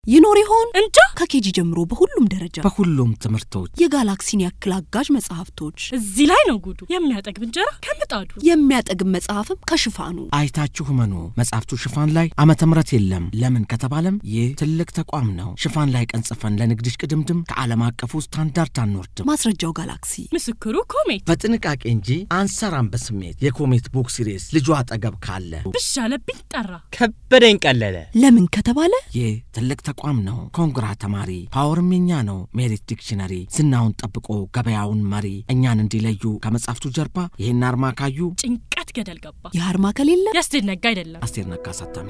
ይኖር ይሆን እንጃ ከኬጂ ጀምሮ በሁሉም ደረጃ በሁሉም ትምህርቶች የጋላክሲን ያክል አጋዥ መጽሐፍቶች እዚህ ላይ ነው ጉዱ። የሚያጠግብ እንጀራ ከምጣዱ የሚያጠግብ መጽሐፍም ከሽፋኑ አይታችሁ መኑ መጽሐፍቱ ሽፋን ላይ ዓመተ ምሕረት የለም። ለምን ከተባለም ይህ ትልቅ ተቋም ነው። ሽፋን ላይ ቀን ጽፈን ለንግድሽ ቅድምድም ከዓለም አቀፉ ስታንዳርድ አንወርድም። ማስረጃው ጋላክሲ ምስክሩ ኮሜት በጥንቃቄ እንጂ አንሰራም በስሜት የኮሜት ቡክ ሲሪስ ልጁ አጠገብ ካለ ብሽ አለብኝ ጠራ። ከበደኝ ቀለለ። ለምን ከተባለ ይህ ትልቅ ተቋም ነው። ኮንግራ ተማሪ ፓወርም የኛ ነው። ሜሪት ዲክሽነሪ ዝናውን ጠብቆ ገበያውን መሪ እኛን እንዲለዩ ከመጽሐፍቱ ጀርባ ይህን አርማ ካዩ ጭንቀት ገደል ገባ። የአርማ ከሌለ ያስቴድ ነጋ አይደለም። አስቴር ነጋ አሳታሚ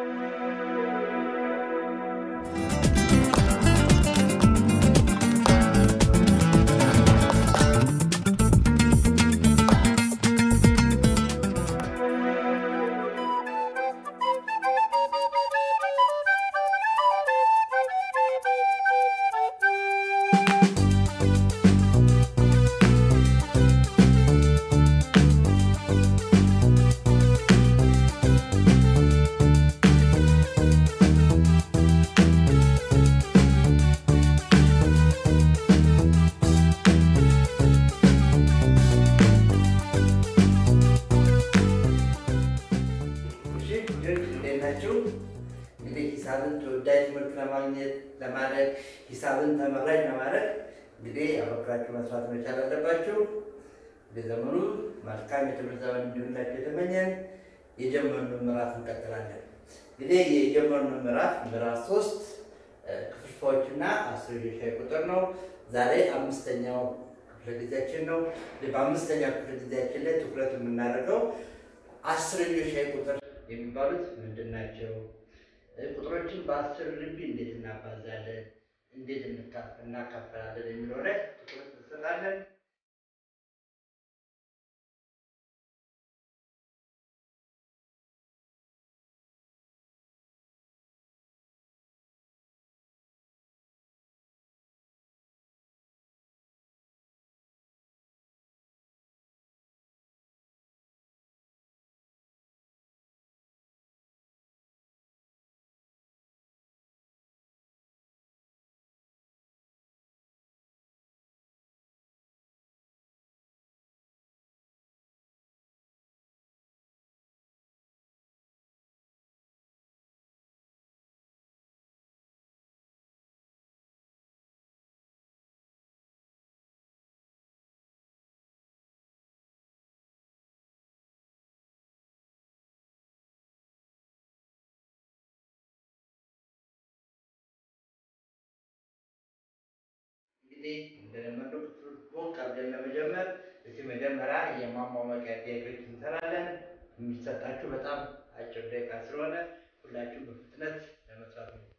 እሺ ልጆች እንዴት ናችሁ? እንግዲህ ሂሳብን ተወዳጅ ትምህርት ለማግኘት ለማድረግ ሂሳብን ተመራጭ ለማድረግ እንግዲህ አበክራችሁ መስራት መቻል አለባችሁ። በዘመኑ መልካም የትምህርት ዘመን እንዲሆንላችሁ የተመኘን የጀመርነው ምዕራፍ እንቀጥላለን። እንግዲህ የጀመርነው ምዕራፍ ምዕራፍ ሶስት ክፍልፋዮችና አስርዮሽ ሻይ ቁጥር ነው። ዛሬ አምስተኛው ክፍለ ጊዜያችን ነው። በአምስተኛው ክፍለ ጊዜያችን ላይ ትኩረት የምናደርገው አስረኞች ሻይ ቁጥር የሚባሉት ምንድን ናቸው? ቁጥሮችን በአስር ልቢ እንዴት እናባዛለን? እንዴት እንካ- እናካፈላለን? የሚለው ላይ ትኩረት እንሰጣለን። እንግዲህ እንደለመደው ክፍል ሞቅ አድርገን ለመጀመር እስኪ መጀመሪያ የማሟሟቂያ ጥያቄዎች እንሰራለን። የሚሰጣችሁ በጣም አጭር ደቂቃ ስለሆነ ሁላችሁ በፍጥነት ለመስራት ነው።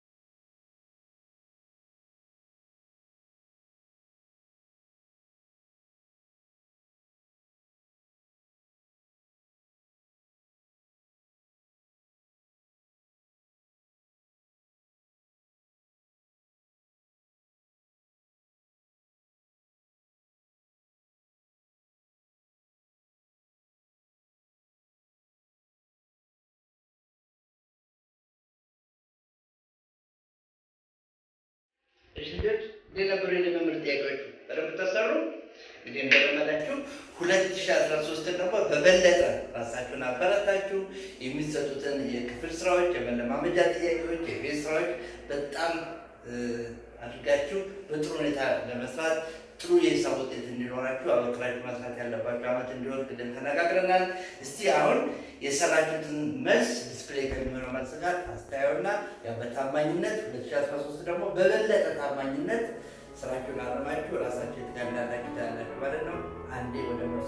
እሺ ልጆች እንዴት ነበሩ የልምምድ ጥያቄዎቹ? በደንብ ተሰሩ? እንግዲህ እንደለመዳችሁ ሁለት ሺህ አስራ ሶስትን ደግሞ በበለጠ ራሳችሁን አበረታችሁ የሚሰጡትን የክፍል ስራዎች፣ የመለማመጃ ጥያቄዎች፣ የቤት ስራዎች በጣም እ፣ አድርጋችሁ በጥሩ ሁኔታ ለመስራት ጥሩ የሂሳብ ውጤት እንዲኖራችሁ አበክራችሁ መስራት ያለባችሁ አመት እንዲሆን ቅድም ተነጋግረናል። እስቲ አሁን የሰራችሁትን መልስ ዲስፕሌይ ከሚሆነው መልስ ጋር አስተያዩና ያው በታማኝነት 2013 ደግሞ በበለጠ ታማኝነት ስራችሁን አርማችሁ ራሳችሁ የተጋናላችሁ ታያላችሁ ማለት ነው። አንዴ ወደ መልሱ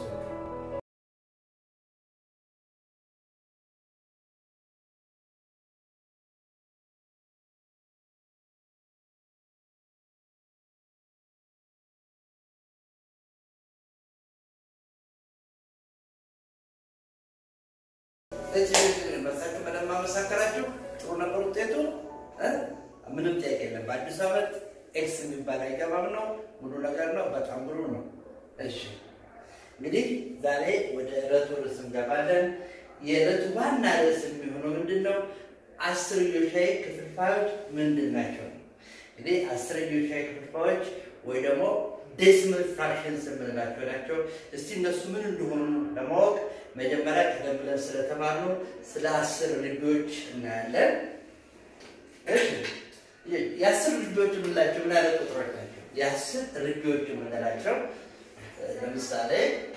በሳችሁ በደንብ አመሳከራችሁ። ጥሩ ነበር ውጤቱ እ? ምንም ጥያቄ የለም። በአዲስ ዓመት ኤክስ የሚባል አይገባም ነው። ሙሉ ነገር ነው። በጣም ብሩ ነው። እሺ እንግዲህ ዛሬ ወደ ዕለቱ ርዕስ እንገባለን። የዕለቱ ዋና ርዕስ የሚሆነው ምንድን ነው? አስርዮሻዊ ክፍልፋዮች ምንድን ናቸው? እንግዲህ አስርዮሻዊ ክፍልፋዮች ወይ ደግሞ ዴሲማል ፍራክሽንስ የምንላቸው ናቸው። እስቲ እነሱ ምን እንደሆኑ ለማወቅ መጀመሪያ ቀደም ብለን ስለተማርነው ስለ አስር ርቢዎች እናያለን። እሺ የአስር ርቢዎች የምንላቸው ምን አይነት ቁጥሮች ናቸው? የአስር ርቢዎች የምንላቸው ለምሳሌ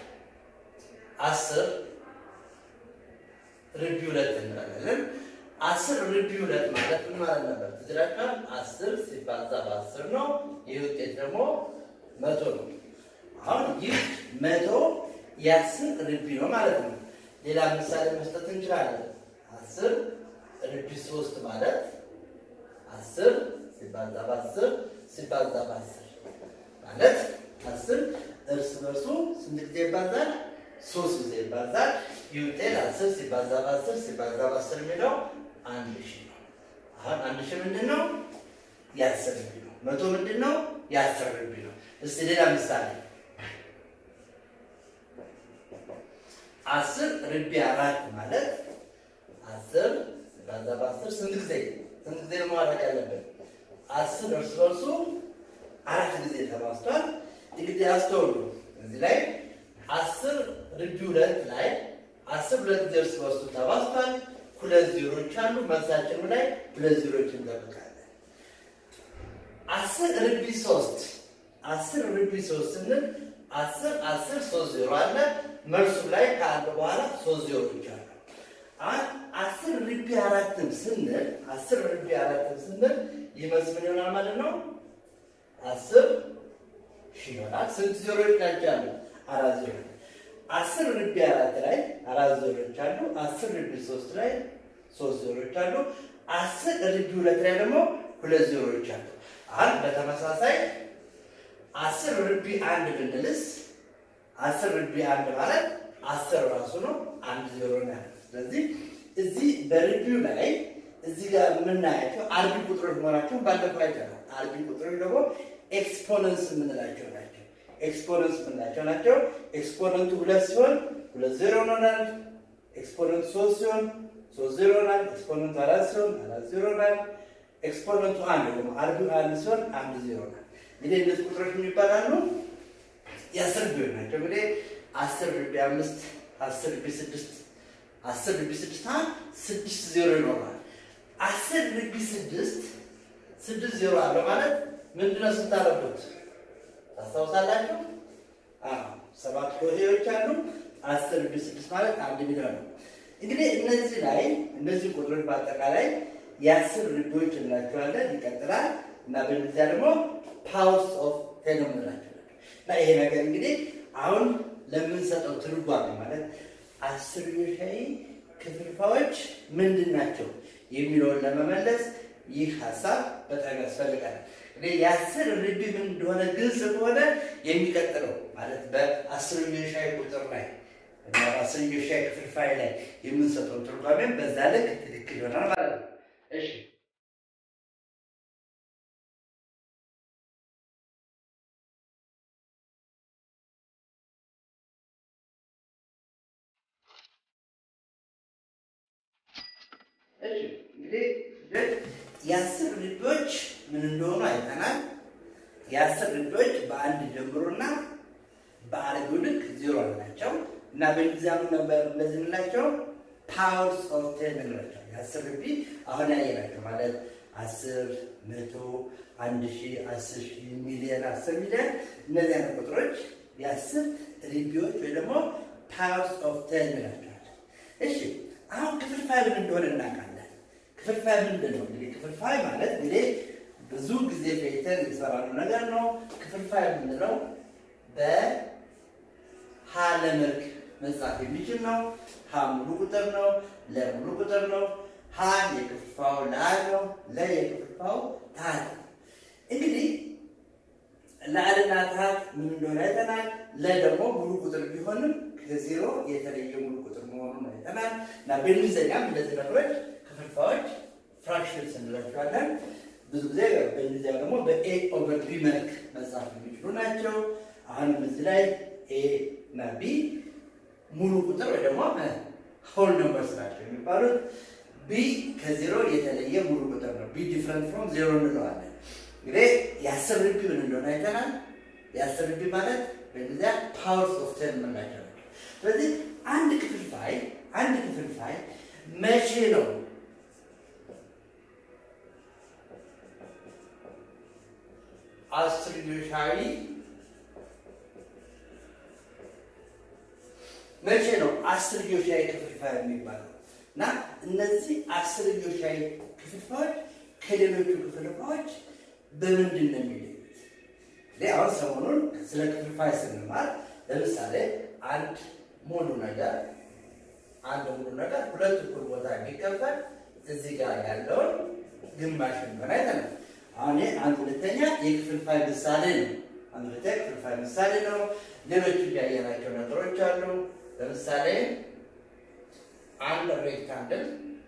አስር ርቢ ሁለት እንላለን። አስር ርቢ ሁለት ማለት ምን ማለት ነበር? ትዝላችኋል? አስር ሲባዛ በአስር ነው። ይህ ውጤት ደግሞ መቶ ነው። አሁን ይህ መቶ የአስር ርቢ ነው ማለት ነው። ሌላ ምሳሌ መስጠት እንችላለን። አስር ርቢ ሶስት ማለት አስር ሲባዛ በአስር ሲባዛ በአስር ማለት አስር እርስ በርሱ ስንት ጊዜ ይባዛል? ሶስት ጊዜ ይባዛል። ይህ ውጤት አስር ሲባዛ በአስር ሲባዛ በአስር የሚለው አንድ ሺህ ነው። አሁን አንድ ሺህ ምንድን ነው? የአስር ርቢ ነው። መቶ ምንድን ነው? የአስር ርቢ ነው። እስቲ ሌላ ምሳሌ አስር ርቢ አራት ማለት አስር ሲባዛ በአስር ስንት ጊዜ ስንት ጊዜ ነው ማድረግ ያለብን? አስር እርስ በርሱ አራት ጊዜ ተባዝቷል። እንግዲህ አስተውሉ እዚህ ላይ አስር ርቢ ሁለት ላይ አስር ሁለት ጊዜ እርስ በርሱ ተባዝቷል። ሁለት ዜሮች አሉ። መልሳችን ላይ ሁለት ዜሮች እንጠብቃለን። አስር ርቢ ሶስት አስር ርቢ ሶስት ስንል አስር አስር ሶስት ዜሮ አለ። መልሱ ላይ ከአንድ በኋላ ሶስት ዜሮች አሉ። አሁን አስር ርቢ አራትም ስንል አስር ርቢ አራትም ስንል ይመስ ምን ይሆናል ማለት ነው? አስር ሺህ ይሆናል። ስንት ዜሮች ናቸው ያሉ? አራት ዜሮ። አስር ርቢ አራት ላይ አራት ዜሮች አሉ። አስር ርቢ ሶስት ላይ ሶስት ዜሮች አሉ። አስር ርቢ ሁለት ላይ ደግሞ ሁለት ዜሮች አሉ። አሁን በተመሳሳይ አስር ርቢ አንድ ብንልስ አስር ርቢ አንድ ማለት አስር ራሱ ነው። አንድ ዜሮ ነው ያለው። ስለዚህ እዚህ በርቢው ላይ እዚህ ጋር የምናያቸው አርቢ ቁጥሮች መሆናቸውን ባለፈው አይተናል። አርቢ ቁጥሮች ደግሞ ኤክስፖነንስ የምንላቸው ናቸው። ኤክስፖነንስ የምንላቸው ናቸው። ኤክስፖነንቱ ሁለት ሲሆን ሁለት ዜሮ ይሆናል። ኤክስፖነንቱ ሶስት ሲሆን ሶስት ዜሮ ይሆናል። ኤክስፖነንቱ አራት ሲሆን አራት ዜሮ ይሆናል። ኤክስፖነንቱ አንድ ደግሞ አርቢው አንድ ሲሆን አንድ ዜሮ ይሆናል። እንግዲህ እነዚህ ቁጥሮች የሚባላሉ የአስር ርቢዎች ናቸው። እንግዲህ አስር ርቢ አምስት አስር ርቢ ስድስት አስር ርቢ ስድስት ስድስት ዜሮ ይኖራል። አስር ርቢ ስድስት ስድስት ዜሮ አለው ማለት ምንድነው? ስታረጉት ታስታውሳላችሁ? ሰባት ሆሄዎች አሉ። አስር ርቢ ስድስት ማለት አንድ ሚሊዮን ነው። እንግዲህ እነዚህ ላይ እነዚህ ቁጥሮች በአጠቃላይ የአስር ርቢዎች እንላቸዋለን። ይቀጥላል እና በእነዚያ ደግሞ ፓወርስ ኦፍ ቴን እንላቸዋለን። እና ይሄ ነገር እንግዲህ አሁን ለምንሰጠው ትርጓሜ ማለት አስርዮሻዊ ክፍልፋዮች ምንድን ናቸው የሚለውን ለመመለስ ይህ ሀሳብ በጣም ያስፈልጋል። እንግዲህ የአስር ርቢ ምን እንደሆነ ግልጽ ከሆነ የሚቀጥለው ማለት በአስርዮሻዊ ቁጥር ላይ እና በአስርዮሻዊ ክፍልፋይ ላይ የምንሰጠው ትርጓሜም በዛ ልክ ትክክል ይሆናል ማለት ነው። እሺ እንግዲህ የአስር ርቢዎች ምን እንደሆኑ አይተናል። የአስር ርቢዎች በአንድ ጀምሮና በአርቢው ልክ ዜሮ ናቸው እና በእንግሊዝኛም ነበር እንደዚህ የምንላቸው ፓወርስ ኦፍ ቴን እንላቸው። የአስር ርቢ አሁን ያየናቸው ማለት አስር፣ መቶ፣ አንድ ሺህ፣ አስር ሺህ፣ ሚሊዮን፣ አስር ሚሊዮን እነዚህ አይነት ቁጥሮች የአስር ርቢዎች ወይ ደግሞ ፓወርስ ኦፍ ቴን እንላቸዋለን። እሺ አሁን ክፍልፋይ ምን እንደሆነ እናውቃለን። ክፍልፋይ ምንድን ነው? እንግዲህ ክፍልፋይ ማለት እንግዲህ ብዙ ጊዜ ፈይተን የሰራነው ነገር ነው። ክፍልፋይ የምንለው በሀ ለመልክ መጻፍ የሚችል ነው። ሀ ሙሉ ቁጥር ነው። ለ ሙሉ ቁጥር ነው። ሀ የክፍልፋው ላ ነው። ለ የክፍልፋው ታት ነው። እንግዲህ ላዕልና ታት ምን እንደሆነ አይተናል። ለ ደግሞ ሙሉ ቁጥር ቢሆንም ከዜሮ የተለየ ሙሉ ቁጥር መሆኑን አይተናል እና በእንግሊዝኛም እንደዚህ ነገሮች ክፍልፋዮች ፍራክሽንስ እንላቸዋለን። ብዙ ጊዜ በእንግሊዝኛ ደግሞ በኤ ኦቨር ቢ መልክ መጻፍ የሚችሉ ናቸው። አሁንም እዚህ ላይ ኤ እና ቢ ሙሉ ቁጥር ወይ ደግሞ ሆል ነምበርስ ናቸው የሚባሉት። ቢ ከዜሮ የተለየ ሙሉ ቁጥር ነው። ቢ ዲፍረንት ፍሮም ዜሮ እንለዋለን። እንግዲህ የአስር ርቢ ምን እንደሆነ አይተናል። የአስር ርቢ ማለት በእንግሊዝኛ ፓወርስ ኦፍ ቴን የምንላቸው ናቸው። ስለዚህ አንድ ክፍልፋይ አንድ ክፍልፋይ መቼ ነው አስርዮሻዊ መቼ ነው አስርዮሻዊ ክፍልፋይ የሚባለው? እና እነዚህ አስርዮሻዊ ክፍልፋዮች ከሌሎቹ ክፍልፋዮች በምንድን ነው የሚለዩት? እንግዲህ አሁን ሰሞኑን ስለ ክፍልፋይ ስንማር ለምሳሌ አንድ ሙሉ ነገር አንድ ሙሉ ነገር ሁለት እኩል ቦታ ቢከፈል እዚህ ጋር ያለውን ግማሽ እንደሆነ አይተናል። አሁን ይህ አንድ ሁለተኛ የክፍልፋይ ምሳሌ ነው። አንድ ሁለተኛ ክፍልፋይ ምሳሌ ነው። ሌሎች ያየናቸው ነገሮች አሉ። ለምሳሌ አንድ ሬክታንግል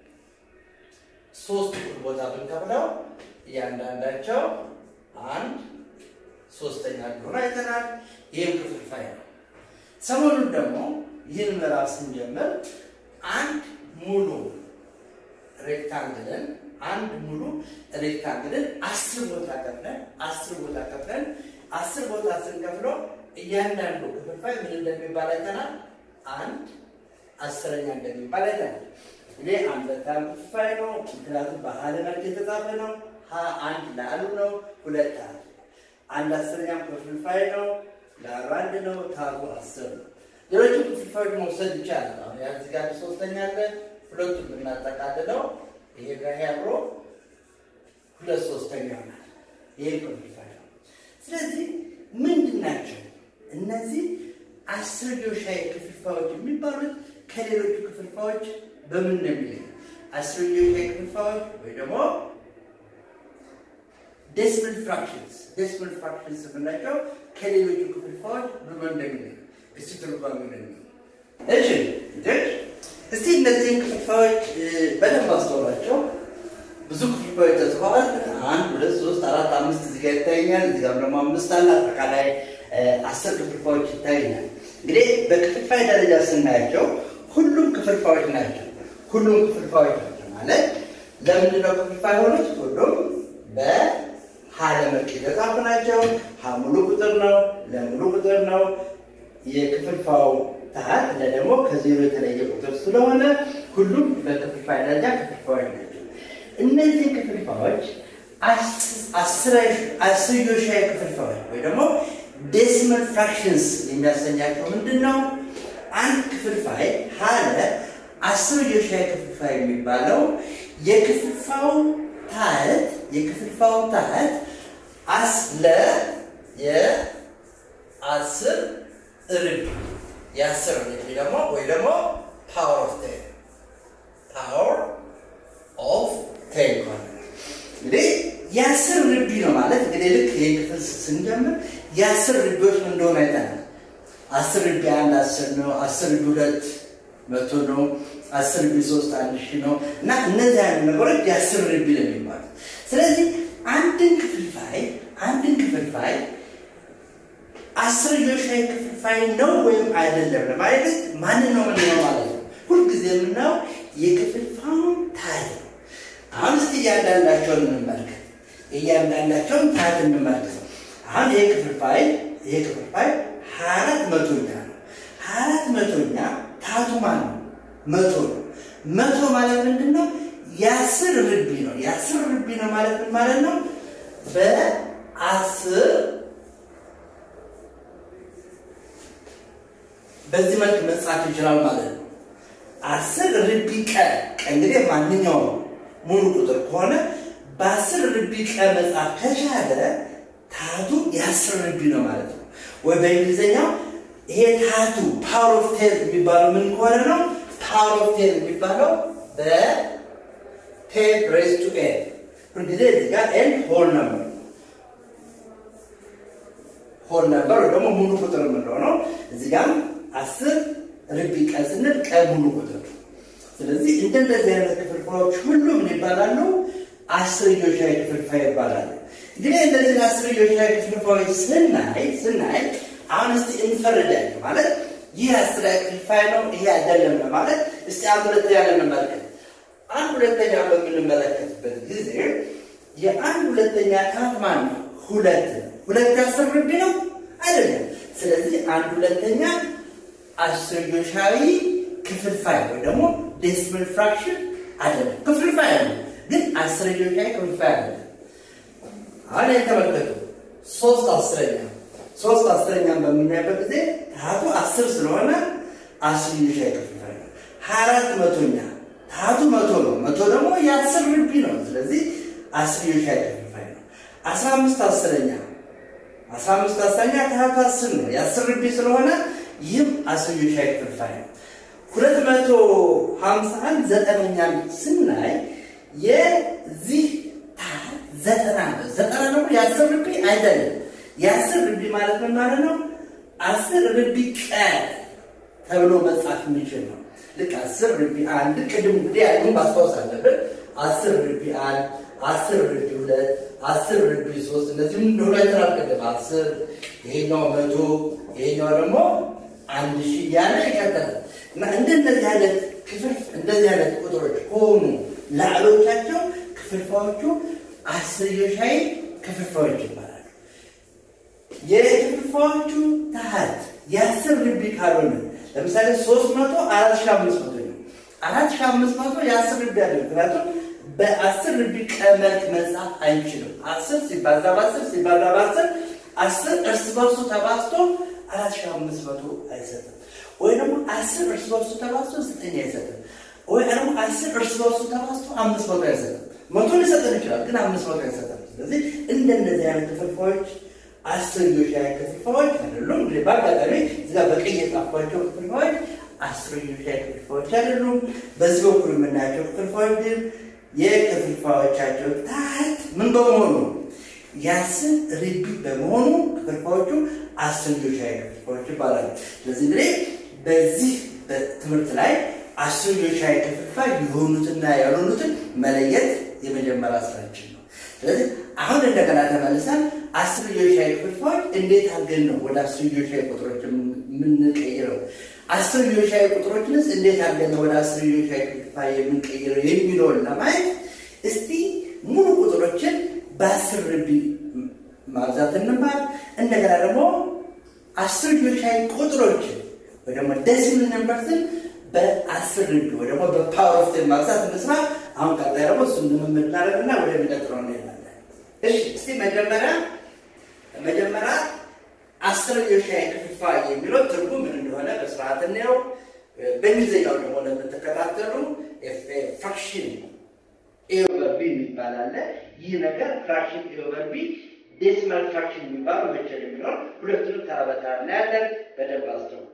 ሶስት እኩል ቦታ ብንከፍለው እያንዳንዳቸው አንድ ሶስተኛ እንደሆነ አይተናል። ይህም ክፍልፋይ ነው። ሰሞኑን ደግሞ ይህን ምዕራፍ ስንጀምር አንድ ሙሉ ሬክታንግልን አንድ ሙሉ ሬክታንግልን አስር ቦታ ከፍለን አስር ቦታ ከፍለን አስር ቦታ ስንከፍለው እያንዳንዱ ክፍልፋይ ምን እንደሚባል አይተናል። አንድ አስረኛ እንደሚባል አይተናል። እኔ አንድ በጣም ክፍልፋይ ነው፣ ምክንያቱም በሀለ መልክ የተጻፈ ነው። ሀ አንድ ለአሉ ነው፣ ሁለት አለ። አንድ አስረኛም ክፍልፋይ ነው፣ ለአሉ አንድ ነው፣ ታቱ አስር ነው። ሌሎቹ ክፍልፋዮች መውሰድ ይቻላል። አሁን ያ እዚህ ጋር ሶስተኛ አለ፣ ሁለቱም ብናጠቃልለው ይሄ ጋር አብሮ ሁለት ሶስተኛ ይሆናል። ይሄ ክፍልፋይ ነው። ስለዚህ ምንድን ናቸው እነዚህ አስርዮሻዊ ክፍልፋዮች የሚባሉት? ከሌሎቹ ክፍልፋዮች በምን ነው የሚለዩ? አስርዮሻዊ ክፍልፋዮች ወይ ደግሞ ዴሲማል ፍራክሽንስ ዴሲማል ፍራክሽንስ የምንላቸው ከሌሎቹ ክፍልፋዮች በምን እንደሚለዩ እስቲ ትርጓሜ ነው። እሺ ልጆች እስቲ እነዚህን ክፍልፋዮች በደንብ አስተውሏቸው። ብዙ ክፍልፋዮች ተጽፈዋል። አንድ ሁለት ሶስት አራት አምስት እዚህ ጋር ይታየኛል። እዚህ ጋር ደግሞ አምስት አለ። አጠቃላይ አስር ክፍልፋዮች ይታየኛል። እንግዲህ በክፍልፋይ ደረጃ ስናያቸው ሁሉም ክፍልፋዮች ናቸው። ሁሉም ክፍልፋዮች ናቸው ማለት ለምንድነው ክፍልፋይ ሆኑት? ሁሉም በሀለ መልክ የተጻፉ ናቸው። ሀ ሙሉ ቁጥር ነው፣ ለሙሉ ቁጥር ነው። የክፍልፋው ታህት ለደግሞ ከዜሮ የተለየ ቁጥር ስለሆነ ሁሉም በክፍልፋይ ደረጃ ክፍልፋዮች ናቸው። እነዚህ ክፍልፋዮች አስርዮሻዊ ክፍልፋዮች ወይ ደግሞ ዴሲማል ፍራክሽንስ የሚያሰኛቸው ምንድን ነው? አንድ ክፍልፋይ ሀለ አስርዮሻዊ ክፍልፋይ የሚባለው የክፍልፋው ታህት የክፍልፋው ታህት አስለ የአስር ርቢ የአስር ርቢ ደግሞ ወይ ደግሞ ፓወር ኦፍ ቴን ፓወር ኦፍ ቴን ሆነ። እንግዲህ የአስር ርቢ ነው ማለት እንግዲህ ልክ ይህ ክፍል ስንጀምር የአስር ርቢዎች ምን እንደሆነ አይተናል። አስር ርቢ አንድ አስር ነው። አስር ርቢ ሁለት መቶ ነው። አስር ርቢ ሶስት አንድ ሺህ ነው እና እነዚህ አይነት ነገሮች የአስር ርቢ ነው የሚባሉት። ስለዚህ አንድን ክፍልፋይ አንድን ክፍልፋይ አስርዮሻዊ ክፍልፋይ ነው ወይም አይደለም ለማለት ማንን ነው ምንድነው ማለት ነው። ሁልጊዜ የምናየው የክፍልፋዩን ታህት ነው። አሁን እስቲ እያንዳንዳቸውን እንመልከት። እያንዳንዳቸውን ታህት እንመልከት። አሁን ይሄ ክፍልፋይ ይሄ ክፍልፋይ ሀያ አራት መቶኛ ነው። ሀያ አራት መቶኛ ታህቱ ማን ነው? መቶ ነው። መቶ ማለት ምንድን ነው? የአስር ርቢ ነው። የአስር ርቢ ነው ማለት ምን ማለት ነው? በአስር በዚህ መልክ መጻፍ ይችላል ማለት ነው። አስር ርቢ ቀ ቀ እንግዲህ ማንኛውም ሙሉ ቁጥር ከሆነ በአስር ርቢ ቀ መጻፍ ከቻለ ታቱ የአስር ርቢ ነው ማለት ነው። ወይ በእንግሊዝኛው ይሄ ታቱ ፓወር ኦፍ ቴን የሚባለው ምን ከሆነ ነው? ፓወር ኦፍ ቴን የሚባለው በቴን ሬስ ቱ ኤን ሁልጊዜ እዚህ ጋር ኤን ሆል ነበር ሆል ነበር ወይ ደግሞ ሙሉ ቁጥር የምንለው ነው። እዚህ ጋር አስር ርቢ ቀን ስንል ቀን ሙሉ ቁጥር ነው። ስለዚህ እንደነዚህ አይነት ክፍልፋዮች ሁሉ ምን ይባላሉ? አስርዮሻዊ ክፍልፋይ ይባላሉ። እንግዲህ እነዚህን አስርዮሻዊ ክፍልፋዮች ስናይ ስናይ አሁን እስቲ እንፈርዳለን ማለት ይህ አስርያ ክፍልፋይ ነው ይሄ አይደለም ለማለት እስቲ አንድ ሁለት ያለ እንመልከት። አንድ ሁለተኛ በምንመለከትበት ጊዜ የአንድ ሁለተኛ ታት ማን ነው? ሁለት ነው። ሁለት የአስር ርቢ ነው አይደለም። ስለዚህ አንድ ሁለተኛ አስርዮሻዊ ክፍልፋይ ወይ ደግሞ ዴሲማል ፍራክሽን አይደለም። ክፍልፋይ ነው ግን አስርዮሻዊ ክፍልፋይ አይደለም። አሁን የተመለከቱ ሶስት አስረኛ ሶስት አስረኛን በምናይበት ጊዜ ታቱ አስር ስለሆነ አስርዮሻዊ ክፍልፋይ ነው። ሀያ አራት መቶኛ ታቱ መቶ ነው። መቶ ደግሞ የአስር ርቢ ነው። ስለዚህ አስርዮሻዊ ክፍልፋይ ነው። አስራ አምስት አስረኛ አስራ አምስት አስረኛ ታቱ አስር ነው። የአስር ርቢ ስለሆነ ይህም አስርዮሻዊ ክፍልፋይ ነው። ሁለት መቶ ሀምሳ አንድ ዘጠነኛን ስናይ የዚህ ታህት ዘጠና ነው። ዘጠና ደግሞ የአስር ርቢ አይደለም። የአስር ርቢ ማለት ምን ማለት ነው? አስር ርቢ ቀ ተብሎ መጻፍ የሚችል ነው። ልክ አስር ርቢ አንድ ቅድም እንግዲህ ያሉን ማስታወስ አለብን። አስር ርቢ አንድ፣ አስር ርቢ ሁለት፣ አስር ርቢ ሶስት እነዚህም እንደሆነ አይተናል ቅድም። አስር ይሄኛው መቶ ይሄኛው ደግሞ አንድ ሺህ እያለ ይቀጥላል እና እንደነዚህ አይነት ክፍል እንደዚህ አይነት ቁጥሮች ከሆኑ ላዕሎቻቸው ክፍልፋዮቹ አስርዮሻዊ ክፍልፋዮች ይባላሉ። የክፍልፋዮቹ ታህት የአስር ርቢ ካልሆነ ለምሳሌ ሶስት መቶ አራት ሺህ አምስት መቶ ነው። አራት ሺህ አምስት መቶ የአስር ርቢ አለ። ምክንያቱም በአስር ርቢ ቀመልክ መጻፍ አይችልም። አስር ሲባዛ በአስር ሲባዛ በአስር አስር እርስ በርሱ ተባዝቶ አራት ሺህ አምስት መቶ አይሰጥም። ወይ ደግሞ አስር እርስ በርሱ ተባዝቶ ዘጠኝ አይሰጥም። ወይ ደግሞ አስር እርስ በርሱ ተባዝቶ አምስት መቶ አይሰጥም። መቶ ሊሰጠን ይችላል፣ ግን አምስት መቶ አይሰጥም። ስለዚህ እንደነዚህ አይነት ክፍልፋዮች አስርዮሻዊ ክፍልፋዮች አይደሉም። እንግዲህ በአጋጣሚ እዚጋ በቀይ የጻፍኳቸው ክፍልፋዮች አስርዮሻዊ ክፍልፋዮች አይደሉም። በዚህ በኩል የምናያቸው ክፍልፋዮች ግን የክፍልፋዮቻቸው ታህት ምን በመሆኑ የአስር ርቢ በመሆኑ ክፍልፋዮቹ አስርዮሻዊ ክፍልፋዮች ይባላሉ። ስለዚህ እንግዲህ በዚህ ትምህርት ላይ አስርዮሻዊ ክፍልፋይ የሆኑትና ያልሆኑትን መለየት የመጀመሪያ ስራችን ነው። ስለዚህ አሁን እንደገና ተመልሰን አስርዮሻዊ ክፍልፋዮች እንዴት አድርገን ነው ወደ አስርዮሻዊ ቁጥሮች የምንቀይረው? አስርዮሻዊ ቁጥሮችንስ እንዴት አድርገን ነው ወደ አስርዮሻዊ ክፍልፋይ የምንቀይረው የሚለውን ለማየት እስቲ ሙሉ ቁጥሮችን በአስር ርቢ ማብዛት እንማር። እንደገና ደግሞ አስርዮሻዊ ቁጥሮችን ወይ ደግሞ ደሲማል ነምበርስን በአስር ርቢ ወይ ደግሞ በፓወር ኦፍ ቴን ማብዛት እንስራ። አሁን ቀጣይ ደግሞ እሱን ልምምድ እናደርግና ወደሚቀጥለው እንሄዳለን። እሺ እስቲ መጀመሪያ መጀመሪያ አስርዮሻዊ ክፍልፋይ የሚለው ትርጉም ምን እንደሆነ በስርዓት እንየው። በእንግሊዝኛው ደግሞ ለምትከታተሉ ፍራክሽን ኤ ኦቨር ቢ የሚባል አለ። ይህ ነገር ፍራክሽን ኤ ኦቨር ቢ ዴሲማል ፍራክሽን የሚባለው መቼ ነው የሚለውን ሁለቱንም ተራ በተራ እናያለን። በደንብ አስተውሉ።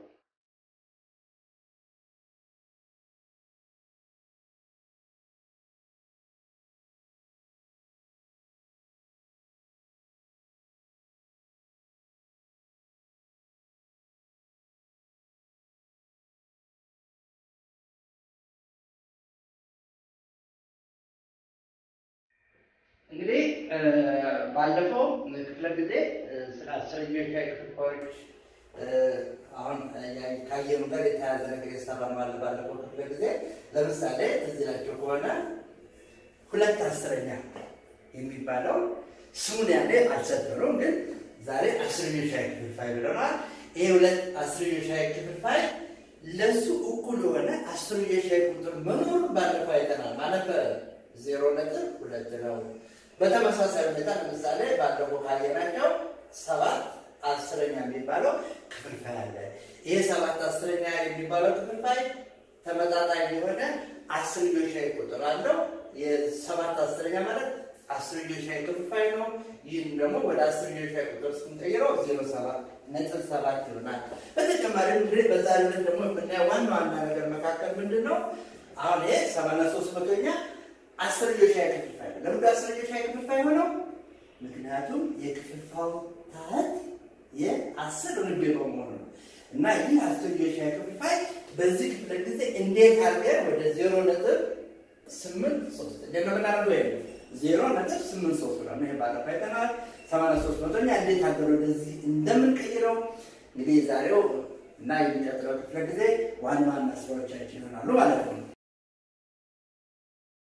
እንግዲህ ባለፈው ክፍለ ጊዜ ስለ አስረኞሻዊ ክፍልፋዮች አሁን ካየኑ ጋር የተያያዘ ነገር የሰራ ማለት ባለፈው ክፍለ ጊዜ ለምሳሌ ትዝ ይላችሁ ከሆነ ሁለት አስረኛ የሚባለው ስሙን ያኔ አልሰጠነውም፣ ግን ዛሬ አስረኞሻዊ ክፍልፋይ ብለናል። ይሄ ሁለት አስረኞሻዊ ክፍልፋይ ለሱ እኩል የሆነ አስረኞሻዊ ቁጥር መኖሩ ባለፈው አይተናል ማለት ዜሮ ነጥብ ሁለት ነው። በተመሳሳይ ሁኔታ ለምሳሌ ባለፈው ካየናቸው ሰባት አስረኛ የሚባለው ክፍልፋይ አለ። ይሄ ሰባት አስረኛ የሚባለው ክፍልፋይ ተመጣጣኝ የሆነ አስርዮሻዊ ቁጥር አለው። የሰባት አስረኛ ማለት አስርዮሻዊ ክፍልፋይ ነው። ይህም ደግሞ ወደ አስርዮሻዊ ቁጥር ስንቀይረው ዜሮ ሰባት ነጥብ ሰባት ይሆናል። በተጨማሪም እንግዲህ በዛሬው ዕለት ደግሞ የምናየው ዋና ዋና ነገር መካከል ምንድን ነው? አሁን ይሄ ሰማንያ ሶስት መቶኛ አስርዮሻዊ ክፍልፋይ ነው። ለምንድን አስርዮሻዊ ክፍልፋይ ሆነው? ምክንያቱም የክፍልፋዩ ታህት የአስር ርቤ በመሆኑ ነው። እና ይህ አስርዮሻዊ ክፍልፋይ በዚህ ክፍለ ጊዜ እንዴት አድርገን ወደ ዜሮ ነጥብ ስምንት ሶስት እንዴት ነው የምናደርገው? ይሄ ዜሮ ነጥብ ስምንት ሶስት ነው። ይሄ ባለፈው አይተናል። ሰማንያ ሶስት መቶኛ እንዴት አድርገን ወደዚህ እንደምንቀይረው እንግዲህ ዛሬው እና የሚቀጥለው ክፍለ ጊዜ ዋና ዋና ስራዎቻችን ይሆናሉ ማለት ነው።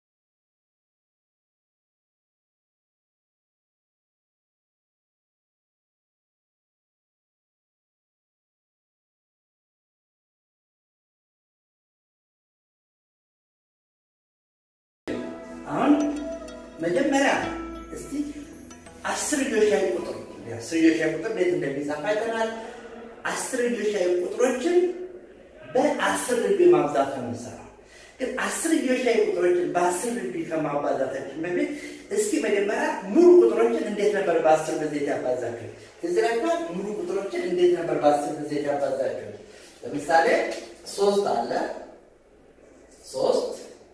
አሁን መጀመሪያ እስቲ አስርዮሽ ሻይ ቁጥር አስርዮሽ ሻይ ቁጥር እንዴት እንደሚጻፍ አይተናል። አስርዮሽ ሻይ ቁጥሮችን በአስር ርቢ ማብዛት ነው የምንሰራው። ግን አስርዮሽ ሻይ ቁጥሮችን በአስር ርቢ ከማባዛታችን በፊት እስኪ መጀመሪያ ሙሉ ቁጥሮችን እንዴት ነበር በአስር ብዜት ያባዛቸው? እዚህ ላይ እንኳን ሙሉ ቁጥሮችን እንዴት ነበር በአስር ብዜት ያባዛቸው? ለምሳሌ ሶስት አለ ሶስት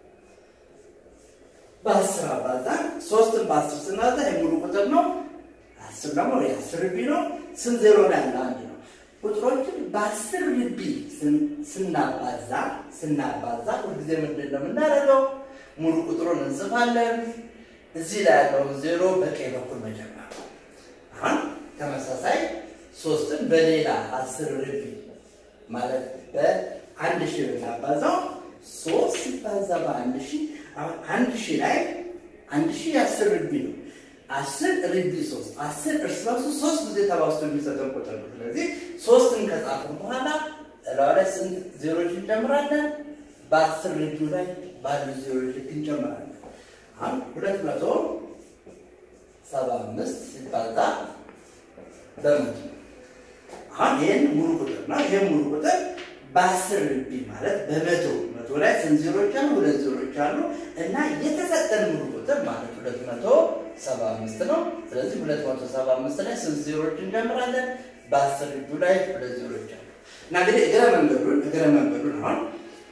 በአስር አባዛን ሶስትን በአስር ስናዛ የሙሉ ቁጥር ነው። አስር ደግሞ የአስር ርቢ ነው። ስንት ዜሮ ነው ያለ? አንድ ነው። ቁጥሮችን በአስር ርቢ ስናባዛ ስናባዛ ሁልጊዜ ምንድን ነው የምናደርገው? ሙሉ ቁጥሩን እንጽፋለን። እዚህ ላይ ያለውን ዜሮ በቀኝ በኩል መጀመር ነው። አሁን ተመሳሳይ ሶስትን በሌላ አስር ርቢ ማለት በአንድ ሺህ ብናባዛው ሶስት ሲባዛ በአንድ ሺህ አሁን አንድ ሺህ ላይ አንድ ሺህ የአስር ርቢ ነው። አስር ርቢ ሶስት አስር እርስ በርሱ ሶስት ጊዜ ተባዝቶ የሚሰጠን ቁጥር ነው። ስለዚህ ሶስትን ከጻፍን በኋላ እላው ላይ ስንት ዜሮች እንጨምራለን? በአስር ርቢው ላይ ባሉ ዜሮች ልክ እንጨምራለን። አሁን ሁለት መቶ ሰባ አምስት ሲባዛ በመቶ አሁን ይህን ሙሉ ቁጥር ነው። ይህን ሙሉ ቁጥር በአስር ርቢ ማለት በመቶ መቶ ላይ ስንት ዜሮች አሉ? ሁለት ዜሮች አሉ እና የተሰጠን ሙሉ ቁጥር ማለት ሁለት መቶ ሰባ አምስት ነው። ስለዚህ ሁለት መቶ ሰባ አምስት ላይ ስንት ዜሮች እንጀምራለን? በአስር ርቢው ላይ ሁለት ዜሮች አሉ እና እንግዲህ እግረ መንገዱን እግረ መንገዱን አሁን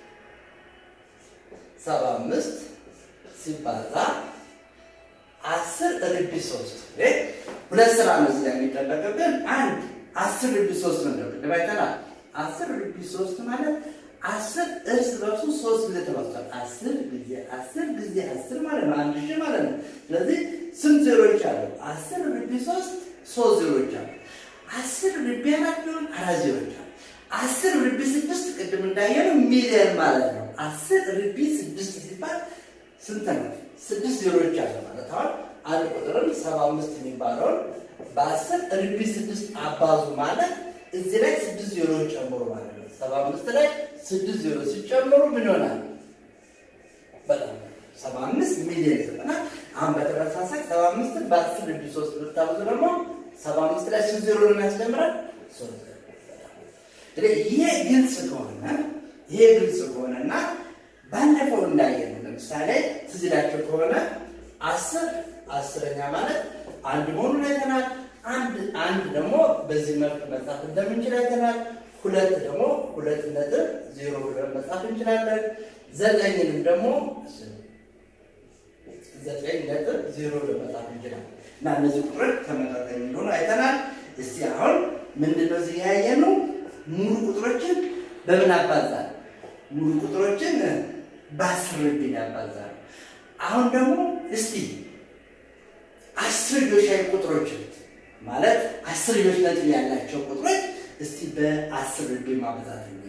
ሰባ አምስት ሲባዛ አስር ርቢ ሶስት ሁለት ስራ ነው እዚህ ላይ የሚጠበቅብን አንድ አስር ርቢ ሶስት ነው ቅድም አይተናል። አስር ርቢ ሶስት ማለት አስር እርስ በርሱ ሶስት ጊዜ ተባዝቷል። አስር ጊዜ አስር ጊዜ አስር ማለት ነው አንድ ሺህ ማለት ነው። ስለዚህ ስንት ዜሮች አሉ? አስር ርቢ ሶስት ሶስት ዜሮች አሉ። አስር ርቢ አራት ቢሆን አራት ዜሮች አሉ። አስር ርቢ ስድስት ቅድም እንዳየነው ሚሊየን ማለት ነው። አስር ርቢ ስድስት ሲባል ስንት ነው? ስድስት ዜሮች አለ ማለት አሁን አንድ ቁጥርን ሰባ አምስት የሚባለውን በአስር ርቢ ስድስት አባዙ ማለት እዚህ ላይ ስድስት ዜሮዎች ጨምሮ ማለት ነው። ሰባ አምስት ላይ ስድስት ዜሮ ሲጨምሩ ምን ይሆናል? በጣም ሰባ አምስት ሚሊዮን ይሰጠናል። አሁን በተመሳሳይ ሰባ አምስትን በአስር ርቢ ሶስት ብታብዙ ደግሞ ሰባ አምስት ላይ ስንት ዜሮ ነው የሚያስጨምረን? ሶስት እንግዲህ ይሄ ግልጽ ከሆነ ይሄ ግልጽ ከሆነና ባለፈው እንዳየነው ለምሳሌ ትዝ ይላችሁ ከሆነ አስር አስረኛ ማለት አንድ መሆኑን አይተናል። አንድ አንድ ደግሞ በዚህ መልክ መጻፍ እንደምንችል አይተናል። ሁለት ደግሞ ሁለት ነጥብ ዜሮ ብለን መጻፍ እንችላለን። ዘጠኝንም ደግሞ ዘጠኝ ነጥብ ዜሮ ብለን መጻፍ እንችላለን እና እነዚህ ቁጥሮች ተመጣጣኝ እንደሆኑ አይተናል። እስቲ አሁን ምንድነው እዚህ ያየነው? ሙሉ ቁጥሮችን በምን አባዛል? ሙሉ ቁጥሮችን በአስር ርቢ ያባዛል። አሁን ደግሞ እስቲ አስርዮሽ ቁጥሮችን ማለት አስርዮሽ ነጥብ ያላቸው ቁጥሮች እስቲ በአስር ርቢ ማበዛት ነው።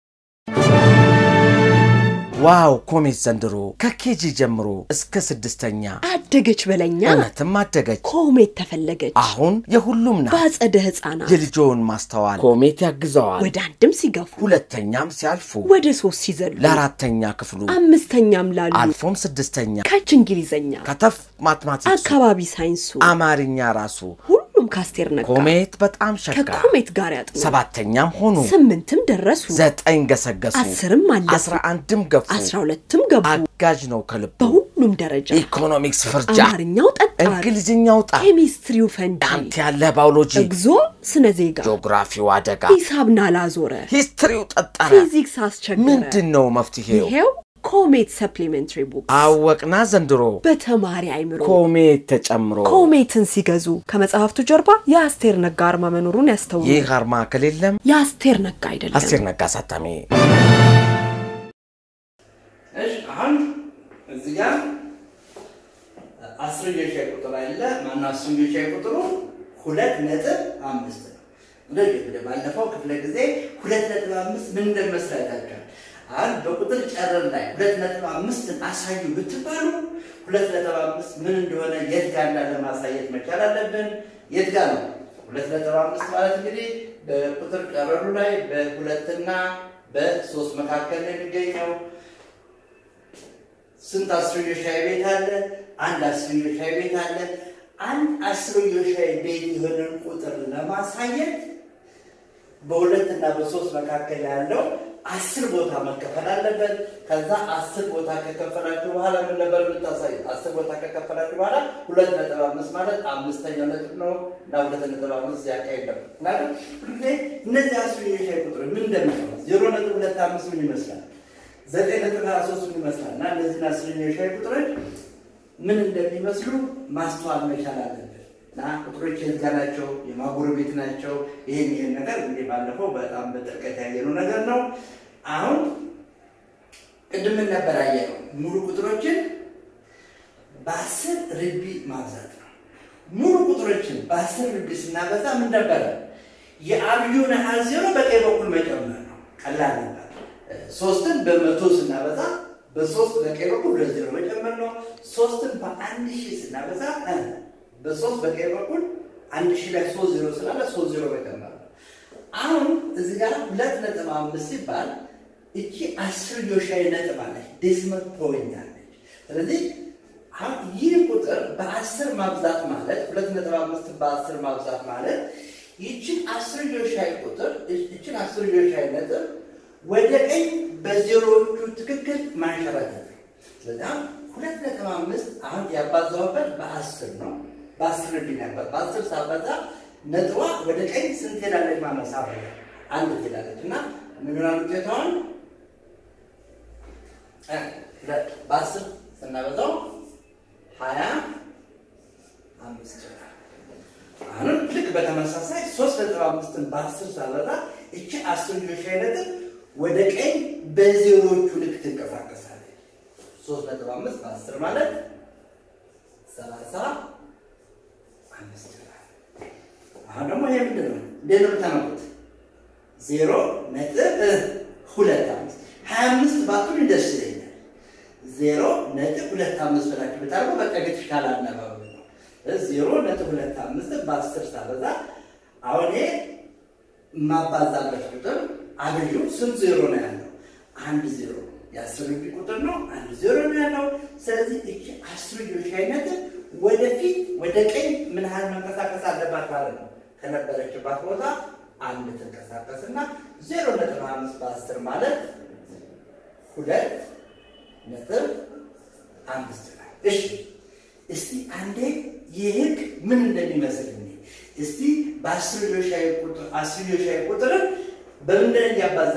ዋው ኮሜት ዘንድሮ ከኬጂ ጀምሮ እስከ ስድስተኛ አደገች በለኛ እውነትም አደገች። ኮሜት ተፈለገች አሁን የሁሉም ናት። በአጸደ ህፃናት የልጆውን ማስተዋል ኮሜት ያግዘዋል። ወደ አንድም ሲገፉ ሁለተኛም ሲያልፉ ወደ ሶስት ሲዘሉ ለአራተኛ ክፍሉ አምስተኛም ላሉ አልፎም ስድስተኛ ከች እንግሊዘኛ ከተፍ ማትማቲክሱ አካባቢ ሳይንሱ አማርኛ ራሱ ሁሉም ካስቴር ነጋ ኮሜት በጣም ሸጋ ከኮሜት ጋር ያጥኑ ሰባተኛም ሆኑ ስምንትም ደረሱ ዘጠኝ ገሰገሱ አስርም አለፉ አስራ አንድም ገፉ አስራ ሁለትም ገቡ አጋዥ ነው ከልቡ በሁሉም ደረጃ ኢኮኖሚክስ ፍርጃ አማርኛው ጠጣር እንግሊዝኛው ጣ ኬሚስትሪው ፈንጂ አንተ ያለ ባዮሎጂ እግዞ ስነ ዜጋ ጂኦግራፊው አደጋ ሂሳብ ናላዞረ ሂስትሪው ጠጠረ ፊዚክስ አስቸገረ ምንድን ነው መፍትሄው? ይሄው ኮሜት ሰፕሊሜንትሪ ቡክ አወቅና ዘንድሮ በተማሪ አይምሮ ኮሜት ተጨምሮ ኮሜትን ሲገዙ ከመጽሐፍቱ ጀርባ የአስቴር ነጋ አርማ መኖሩን ያስተውሉ። ይህ አርማ ከሌለም የአስቴር ነጋ አይደለም። አስቴር ነጋ አሳታሚ እሺ አሁን እዚህ ጋር አስርዮሽ ቁጥር አለ። ማነው አስርዮሽ ቁጥሩ? ሁለት ነጥብ አምስት ነው። እንደዚህ እንግዲህ ባለፈው ክፍለ ጊዜ ሁለት ነጥብ አምስት ምን እንደመስል አይታችኋል። አሁን በቁጥር ጨረር ላይ ሁለት ነጥብ አምስትን አሳዩ ብትባሉ ሁለት ነጥብ አምስት ምን እንደሆነ የት ጋር እንዳለ ማሳየት መቻል አለብን። የት ጋር ነው? ሁለት ነጥብ አምስት ማለት እንግዲህ በቁጥር ጨረሩ ላይ በሁለትና በሶስት መካከል ነው የሚገኘው። ስንት አስርዮሽ ሻይ ቤት አለ? አንድ አስርዮሽ ሻይ ቤት አለ። አንድ አስርዮሽ ሻይ ቤት የሆነን ቁጥር ለማሳየት በሁለት እና በሶስት መካከል ያለው አስር ቦታ መከፈል አለበት። ከዛ አስር ቦታ ከከፈላችሁ በኋላ ምን ነበር የምታሳዩ? አስር ቦታ ከከፈላችሁ በኋላ ሁለት ነጥብ አምስት ማለት አምስተኛው ነጥብ ነው እና ሁለት ነጥብ አምስት ያካሄድ ነው። ምክንያቱም ሁሌ እነዚህ አስር የሻይ ቁጥር ምን እንደሚሆነ ዜሮ ነጥብ ሁለት አምስት ምን ይመስላል፣ ዘጠኝ ነጥብ ሀያ ሶስት ምን ይመስላል እና እነዚህን አስር የሻይ ቁጥሮች ምን እንደሚመስሉ ማስተዋል መቻል አለብን። እና ቁጥሮች የህጋ ናቸው፣ የማጎረቤት ናቸው። ይህን ይህን ነገር እንግዲህ ባለፈው በጣም በጥልቀት ያየነው ነገር ነው። አሁን ቅድም ምን ነበር ያየነው? ሙሉ ቁጥሮችን በአስር ርቢ ማብዛት ነው። ሙሉ ቁጥሮችን በአስር ርቢ ስናበዛ ምን ነበረ? የአብዩን አሃዝ ዜሮ በቀኝ በኩል መጨመር ነው። ቀላል ነበር። ሶስትን በመቶ ስናበዛ በሶስት በቀኝ በኩል ሁለት ዜሮ መጨመር ነው። ሶስትን በአንድ ሺህ ስናበዛ በሶስት በቀኝ በኩል አንድ ሺህ ላይ ሶስት ዜሮ ስላለ ሶስት ዜሮ መጨመር ነው። አሁን እዚህ ጋር ሁለት ነጥብ አምስት ሲባል እቺ አስርዮሻዊ ነጥብ አለች፣ ዴሲመል ፖይንት አለች። ስለዚህ አሁን ይህ ቁጥር በአስር ማብዛት ማለት ሁለት ነጥብ አምስት በአስር ማብዛት ማለት ይችን አስርዮሻዊ ቁጥር ይችን አስርዮሻዊ ነጥብ ወደ ቀኝ በዜሮዎቹ ትክክል ማንሸራተት ነው። ስለዚህ አሁን ሁለት ነጥብ አምስት አሁን ያባዛውበት በአስር ነው። በአስር ቢ ነበር። በአስር ሳበዛ ነጥቧ ወደ ቀኝ ስንት ሄዳለች? ማነሳ አንድ ትሄዳለች እና ምን ይሆናል ውጤቷን? በአስር ስናበዛው ሀያ አምስት ይሆናል። አሁንም ልክ በተመሳሳይ ሶስት ነጥብ አምስትን በአስር ሳበዛ እቺ አስርዮሽ ነጥብ ወደ ቀኝ በዜሮዎቹ ልክ ትንቀሳቀሳለች። ሶስት ነጥብ አምስት በአስር ማለት ሰላሳ አምስት ይሆናል። አሁን ደግሞ ይሄ ምንድን ነው? እንዴት ነው የምታመጡት? ዜሮ ነጥብ ሁለት አምስት ሀያ አምስት ባትሉ ደስ ይለኛል። ዜሮ ነጥብ ሁለት አምስት ብላችሁ ብታደርጉ በቃ የተሻለ አነባበብ ነው። ዜሮ ነጥብ ሁለት አምስት በአስር ሳበዛ አሁን ይሄ የማባዛበት ቁጥር አብዩ ስንት ዜሮ ነው ያለው? አንድ ዜሮ የአስር ቢ ቁጥር ነው። አንድ ዜሮ ነው ያለው። ስለዚህ እቺ አስርዮሽ ነጥብ ወደፊት ወደ ቀኝ ምን ያህል መንቀሳቀስ አለባት ማለት ነው? ከነበረችባት ቦታ አንድ ትንቀሳቀስና ዜሮ ነጥብ አምስት በአስር ማለት ሁለት ነጥብ አምስት ነው። እሺ እስቲ አንዴ ይህ ህግ ምን እንደሚመስል እኔ እስቲ በአስርዮሻዊ ቁጥር አስርዮሻዊ ቁጥርን በምንድን እንዲያባዛ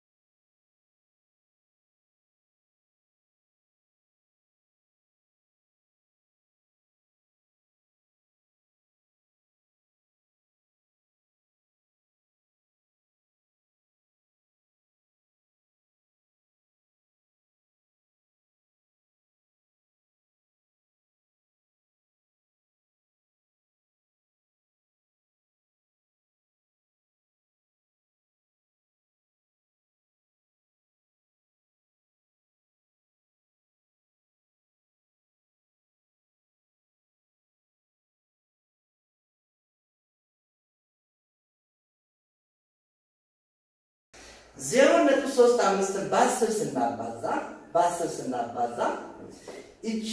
ዜሮ ነጥብ ሶስት አምስትን በአስር ስናባዛ በአስር ስናባዛ እቺ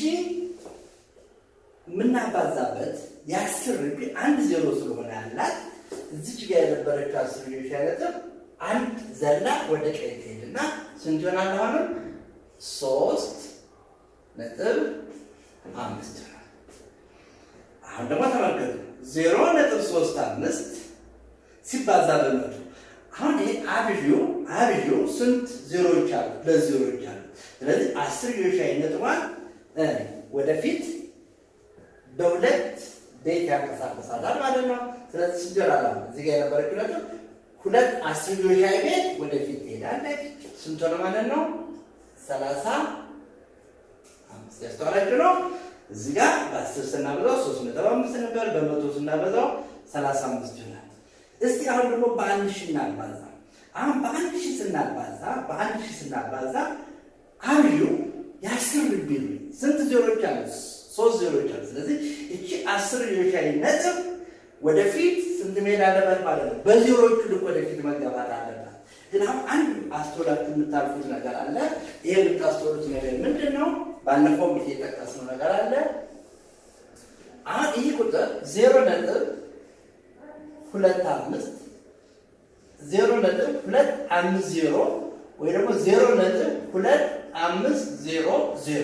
የምናባዛበት የአስር ርቢ አንድ ዜሮ ስለሆነ ያላት እዚች ጋር የነበረችው አስር ልጆች ነጥብ አንድ ዘላ ወደ ቀኝ ትሄድና ስንት ይሆናል? አሁንም ሶስት ነጥብ አምስት ይሆናል። አሁን ደግሞ ተመልከቱ ዜሮ ነጥብ ሶስት አምስት ሲባዛ በመቶ አሁን ይሄ አብዩ አብዩ ስንት ዜሮዎች አሉ? ሁለት ዜሮዎች አሉ። ስለዚህ አስር የሻይ ነጥቧን ወደፊት በሁለት ቤት ያንቀሳቀሳታል ማለት ነው። ስለዚህ ሲጀራላ እዚህ ጋር የነበረችው ነጥብ ሁለት አስር የሻይ ቤት ወደፊት ትሄዳለች። ስንት ሆነ ማለት ነው? ሰላሳ አምስት ያስተዋላችሁ ነው። እዚህ ጋር በአስር ስናበዛው ሶስት ነጥብ አምስት ነበር። በመቶ ስናበዛው ሰላሳ አምስት ይሆናል። እስቲ አሁን ደግሞ በአንድ ሺህ እናባዛ። አሁን በአንድ ሺህ ስናባዛ በአንድ ሺህ ስናባዛ አብዩ የአስር ርቢ ስንት ዜሮች አሉ? ሶስት ዜሮች አሉ። ስለዚህ እቺ አስር የሻይ ነጥብ ወደፊት ስንት መሄድ አለበት ማለት ነው? በዜሮቹ ልክ ወደፊት መገባት አለባት። ግን አሁን አንድ አስተውላችሁ የምታልፉት ነገር አለ። ይሄ የምታስተውሉት ነገር ምንድን ነው? ባለፈው ጊዜ የጠቀስነው ነገር አለ። አሁን ይህ ቁጥር ዜሮ ነጥብ ሁለት አምስት ዜሮ ነጥብ ሁለት አምስት ዜሮ ወይ ደግሞ ዜሮ ነጥብ ሁለት አምስት ዜሮ ዜሮ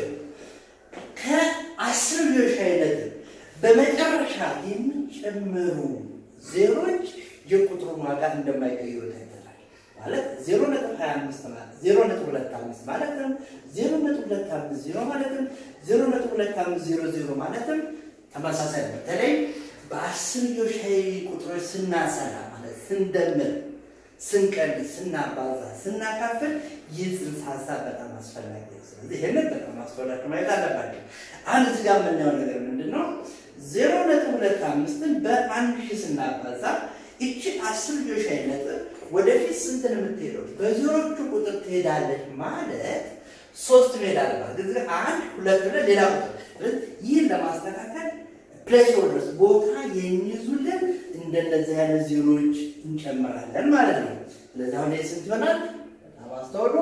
ከአስርዮሽ አይነት በመጨረሻ የሚጨምሩ ዜሮች የቁጥሩን ዋጋ እንደማይቀይሩ ታይተናል። ማለት ዜሮ ነጥብ ሀያ አምስት ማለት ዜሮ ነጥብ ሁለት አምስት ማለትም ዜሮ ነጥብ ሁለት አምስት ዜሮ ማለትም ዜሮ ነጥብ ሁለት አምስት ዜሮ ዜሮ ማለትም ተመሳሳይ ነው። በተለይ በአስርዮሽ ቁጥሮች ስናሰላ ማለት ስንደምር ስንቀንስ፣ ስናባዛ፣ ስናካፍል ይህ ጽንሰ ሀሳብ በጣም አስፈላጊ ነው። ስለዚህ ይህንን በጣም አስፈላጊ ማየት አለባቸው። አንድ እዚህ ጋር የምናየው ነገር ምንድን ነው? ዜሮ ነጥብ ሁለት አምስትን በአንድ ሺህ ስናባዛ እቺ አስር ልጆች ነጥብ ወደፊት ስንት ነው የምትሄደው? በዜሮቹ ቁጥር ትሄዳለች ማለት ሶስት መሄድ አለባት። ግን አንድ ሁለት ብለን ሌላ ቁጥር ይህን ለማስተካከል ፕሌስ ኦርደርስ ቦታ የሚይዙልን እንደነዚህ አይነት ዜሮች እንጨምራለን ማለት ነው። ስለዚህ አሁን ይህ ስንት ይሆናል? በጣም አስተውሉ።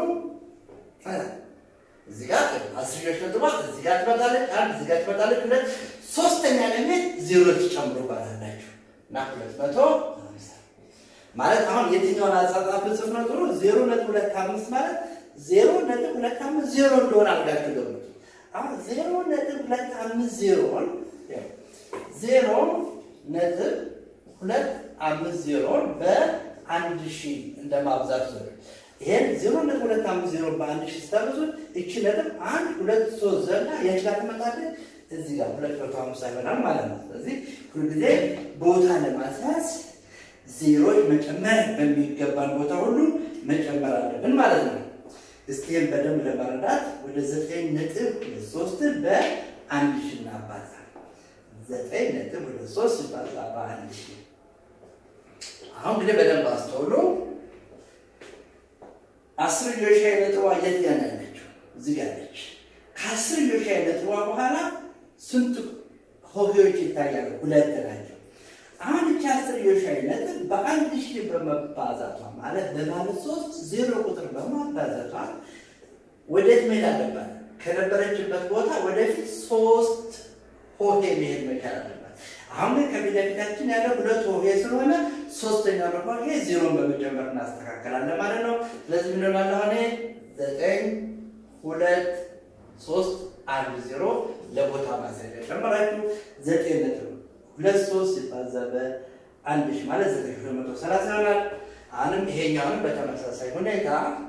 እዚህ ጋር አስርዮሽ ነጥቧ እዚህ ጋር ትመጣለች፣ አንድ እዚህ ጋር ትመጣለች፣ ሁለት ሶስተኛ ለመሄድ ዜሮች ጨምሩ ባላላችሁ እና ሁለት መቶ ማለት አሁን የትኛውን አጻጻፍ ጽፍ ነው ጥሩ? ዜሮ ነጥብ ሁለት አምስት ማለት ዜሮ ነጥብ ሁለት አምስት ዜሮ እንደሆነ አድርጋችሁ ገምቱ። አሁን ዜሮ ነጥብ ሁለት አምስት ዜሮን ዜሮ ነጥብ ሁለት አምስት ዜሮን በአንድ ሺህ እንደማብዛት ነው። ይሄን ዜሮ ነጥብ ሁለት አምስት ዜሮ በአንድ ሺህ ስታበዙት እቺ ነጥብ አንድ ሁለት ሶስት ዘና የት ጋር ትመጣለች? እዚህ ጋር ሁለት መቶ ሃምሳ ይሆናል ማለት ነው። ስለዚህ ሁልጊዜ ቦታ ለማስያዝ ዜሮች መጨመር በሚገባን ቦታ ሁሉ መጨመር አለብን ማለት ነው። እስቲም በደንብ ለመረዳት ወደ ዘጠኝ ነጥብ ሁለት ሶስትን በአንድ ሺህ እናባዛ ዘጠኝ ነጥብ ሁለት ሶስት ሲባዛ በአንድ ሺህ አሁን እንግዲህ በደንብ አስተውሎ አስር ዮሻይ ነጥቧ የት ጋር ነው ያለችው? እዚህ ጋር ነች። ከአስር ዮሻይ ነጥቧ በኋላ ስንት ሆሄዎች ይታያሉ? ሁለት ናቸው። አሁን እቺ አስር ዮሻይ ነጥብ በአንድ ሺህ በመባዛቷ ማለት በማለት ሶስት ዜሮ ቁጥር በማባዛቷ ወዴት መሄድ አለባት? ከነበረችበት ቦታ ወደፊት ሶስት ሆሄ መሄድ መቻል አለባት። አሁን ግን ከፊት ለፊታችን ያለው ሁለት ሆሄ ስለሆነ ሶስተኛው ሆሄ ዜሮን በመጨመር እናስተካከላለን ማለት ነው። ስለዚህ ምን ይሆናል? አሁን ዘጠኝ ሁለት ሶስት አንድ ዜሮ ለቦታ ማስያዣ ጨመራችሁ ዘጠኝ ነጥብ ሁለት ሶስት ሲባዛ በአንድ ሺህ ማለት ዘጠኝ ሁለት መቶ ሰላሳ ይሆናል። አሁንም ይሄኛውንም በተመሳሳይ ሁኔታ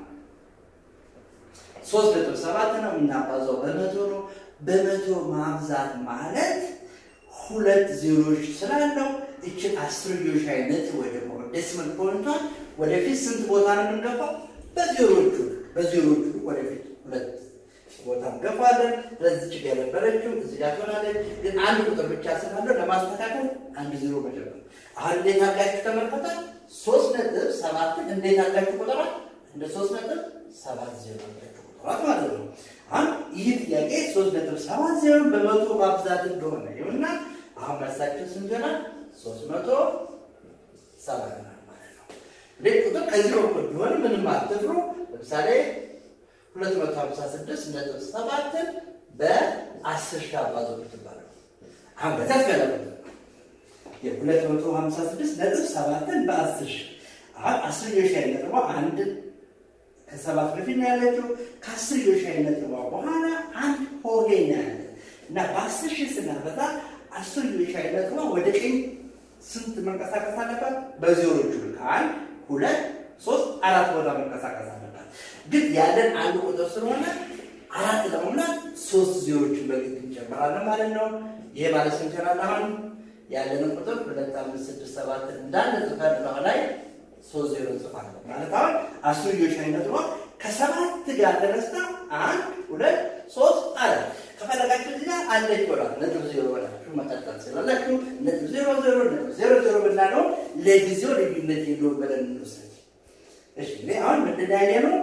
ሶስት ነጥብ ሰባት ነው የምናባዛው በመቶ ነው። በመቶ ማብዛት ማለት ሁለት ዜሮዎች ስላለው እችን አስርዮሽ አይነት ወይ ደግሞ ዴሲማል ፖይንቷን ወደፊት ስንት ቦታ ነው የምንገፋው? በዜሮቹ በዜሮቹ ወደፊት ሁለት ቦታ እንገፋለን። ስለዚህ ችግር የነበረችው እዚህ ጋር ትሆናለች። ግን አንድ ቁጥር ብቻ ስላለው ለማስተካከል አንድ ዜሮ መጨመር። አሁን እንዴት አድርጋችሁ ተመልከታል? ሶስት ነጥብ ሰባትን እንዴት አድርጋችሁ ቁጥራት እንደ ሶስት ነጥብ ሰባት ዜሮ አድርጋችሁ ቁጥራት ማለት ነው። አሁን ይህ ጥያቄ ሶስት ነጥብ ሰባት ዜሮን በመቶ ማብዛት እንደሆነ ይሁንና አሁን መልሳችን ስንት ይሆናል? ሶስት መቶ ሰባ ይሆናል ማለት ነው። እንዴት ቁጥር ከዚህ በኩል ቢሆን ምንም አትፍሩ። ለምሳሌ ሁለት መቶ ሀምሳ ስድስት ነጥብ ሰባትን በአስር ሺህ አባዞ ብትባለው አሁን በተፍ ያለ ቁጥር የሁለት መቶ ሀምሳ ስድስት ነጥብ ሰባትን በአስር ሺህ አሁን አስር የሻይ ነጥቧ አንድ ከሰባት በፊት ነው ያለችው። ከአስር የሻይ ነጥቧ በኋላ አንድ ሆሄ ነው ያለ እና በአስር ሺህ ስናበዛ አስር የሻይ ነጥቧ ወደ ቀኝ ስንት መንቀሳቀስ አለባት? በዜሮቹ ልክ አንድ ሁለት ሶስት አራት ቦታ መንቀሳቀስ አለባት። ግን ያለን አንድ ቁጥር ስለሆነ አራት ለመሙላት ሶስት ዜሮችን በግድ እንጨምራለን ማለት ነው። ይሄ ማለት ስንት ይሆናል? አሁን ያለንን ቁጥር ሁለት አምስት ስድስት ሰባትን እንዳለ ጽፈን ነው ላይ ሶስት ዜሮ እንጽፋለን ማለት አሁን አስርዮሽ አይነቷ ከሰባት ጋር ተነስታ አንድ ሁለት ሶስት አራት ከፈለጋችሁ እዚህ ጋር አለች ብሏል ነጥብ ዜሮ ብላችሁ መቀጠል ስላላችሁ ነጥብ ዜሮ ዜሮ ነጥብ ዜሮ ዜሮ ብናለው ለጊዜው ልዩነት የለውም ብለን እንወስድ። እሺ እኔ አሁን ምንድን ያየ ነው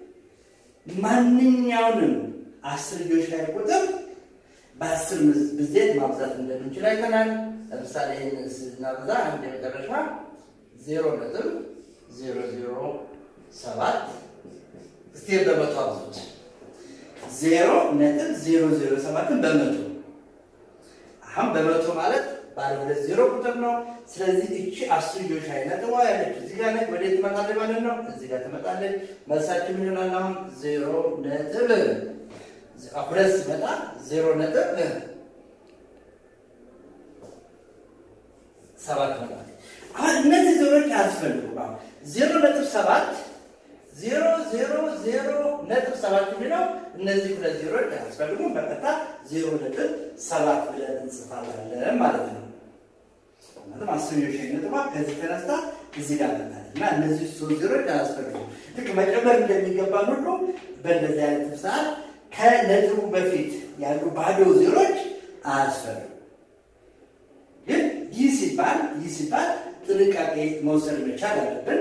ማንኛውንም አስርዮሽ ላይ ቁጥር በአስር ብዜት ማብዛት እንደምንችል አይተናል። ለምሳሌ ይህን ስናበዛ አንድ የመጨረሻ ዜሮ ነጥብ ዜሮ ዜሮ ሰባት እስቲ በመቶ አብዙት። ዜሮ ነጥብ ዜሮ ዜሮ ሰባትን በመቶ አሁን በመቶ ማለት ባለ ሁለት ዜሮ ቁጥር ነው። ስለዚህ እቺ አስርዮሽ አይነት ዋ ያለች እዚህ ጋር ነች። ወዴት ትመጣለች ማለት ነው? እዚህ ጋር ትመጣለች። መልሳችን ምን ይሆናል? አሁን ዜሮ ነጥብ ሁለት ሲመጣ ዜሮ ነጥብ ሰባት መጣል። አሁን እነዚህ ዜሮች አያስፈልጉም። አሁን ዜሮ ነጥብ ሰባት ዜሮ ዜሮ ዜሮ ነጥብ ሰባት የሚለው እነዚህ ሁለት ዜሮች አያስፈልጉም። በቀጥታ ዜሮ ነጥብ ሰባት ብለን እንጽፋለን ማለት ነው። ማለትም አስርዮሽ ነጥቧ ከዚህ ተነስታ እዚህ ጋር መጣለች እና እነዚህ ሶስት ዜሮች አያስፈልጉም። ልክ መጨመር እንደሚገባን ሁሉ በእንደዚህ አይነት ሰዓት ከነጥቡ በፊት ያሉ ባዶ ዜሮች አያስፈልጉም። ግን ይህ ሲባል ይህ ሲባል ጥንቃቄ መውሰድ መቻል አለብን።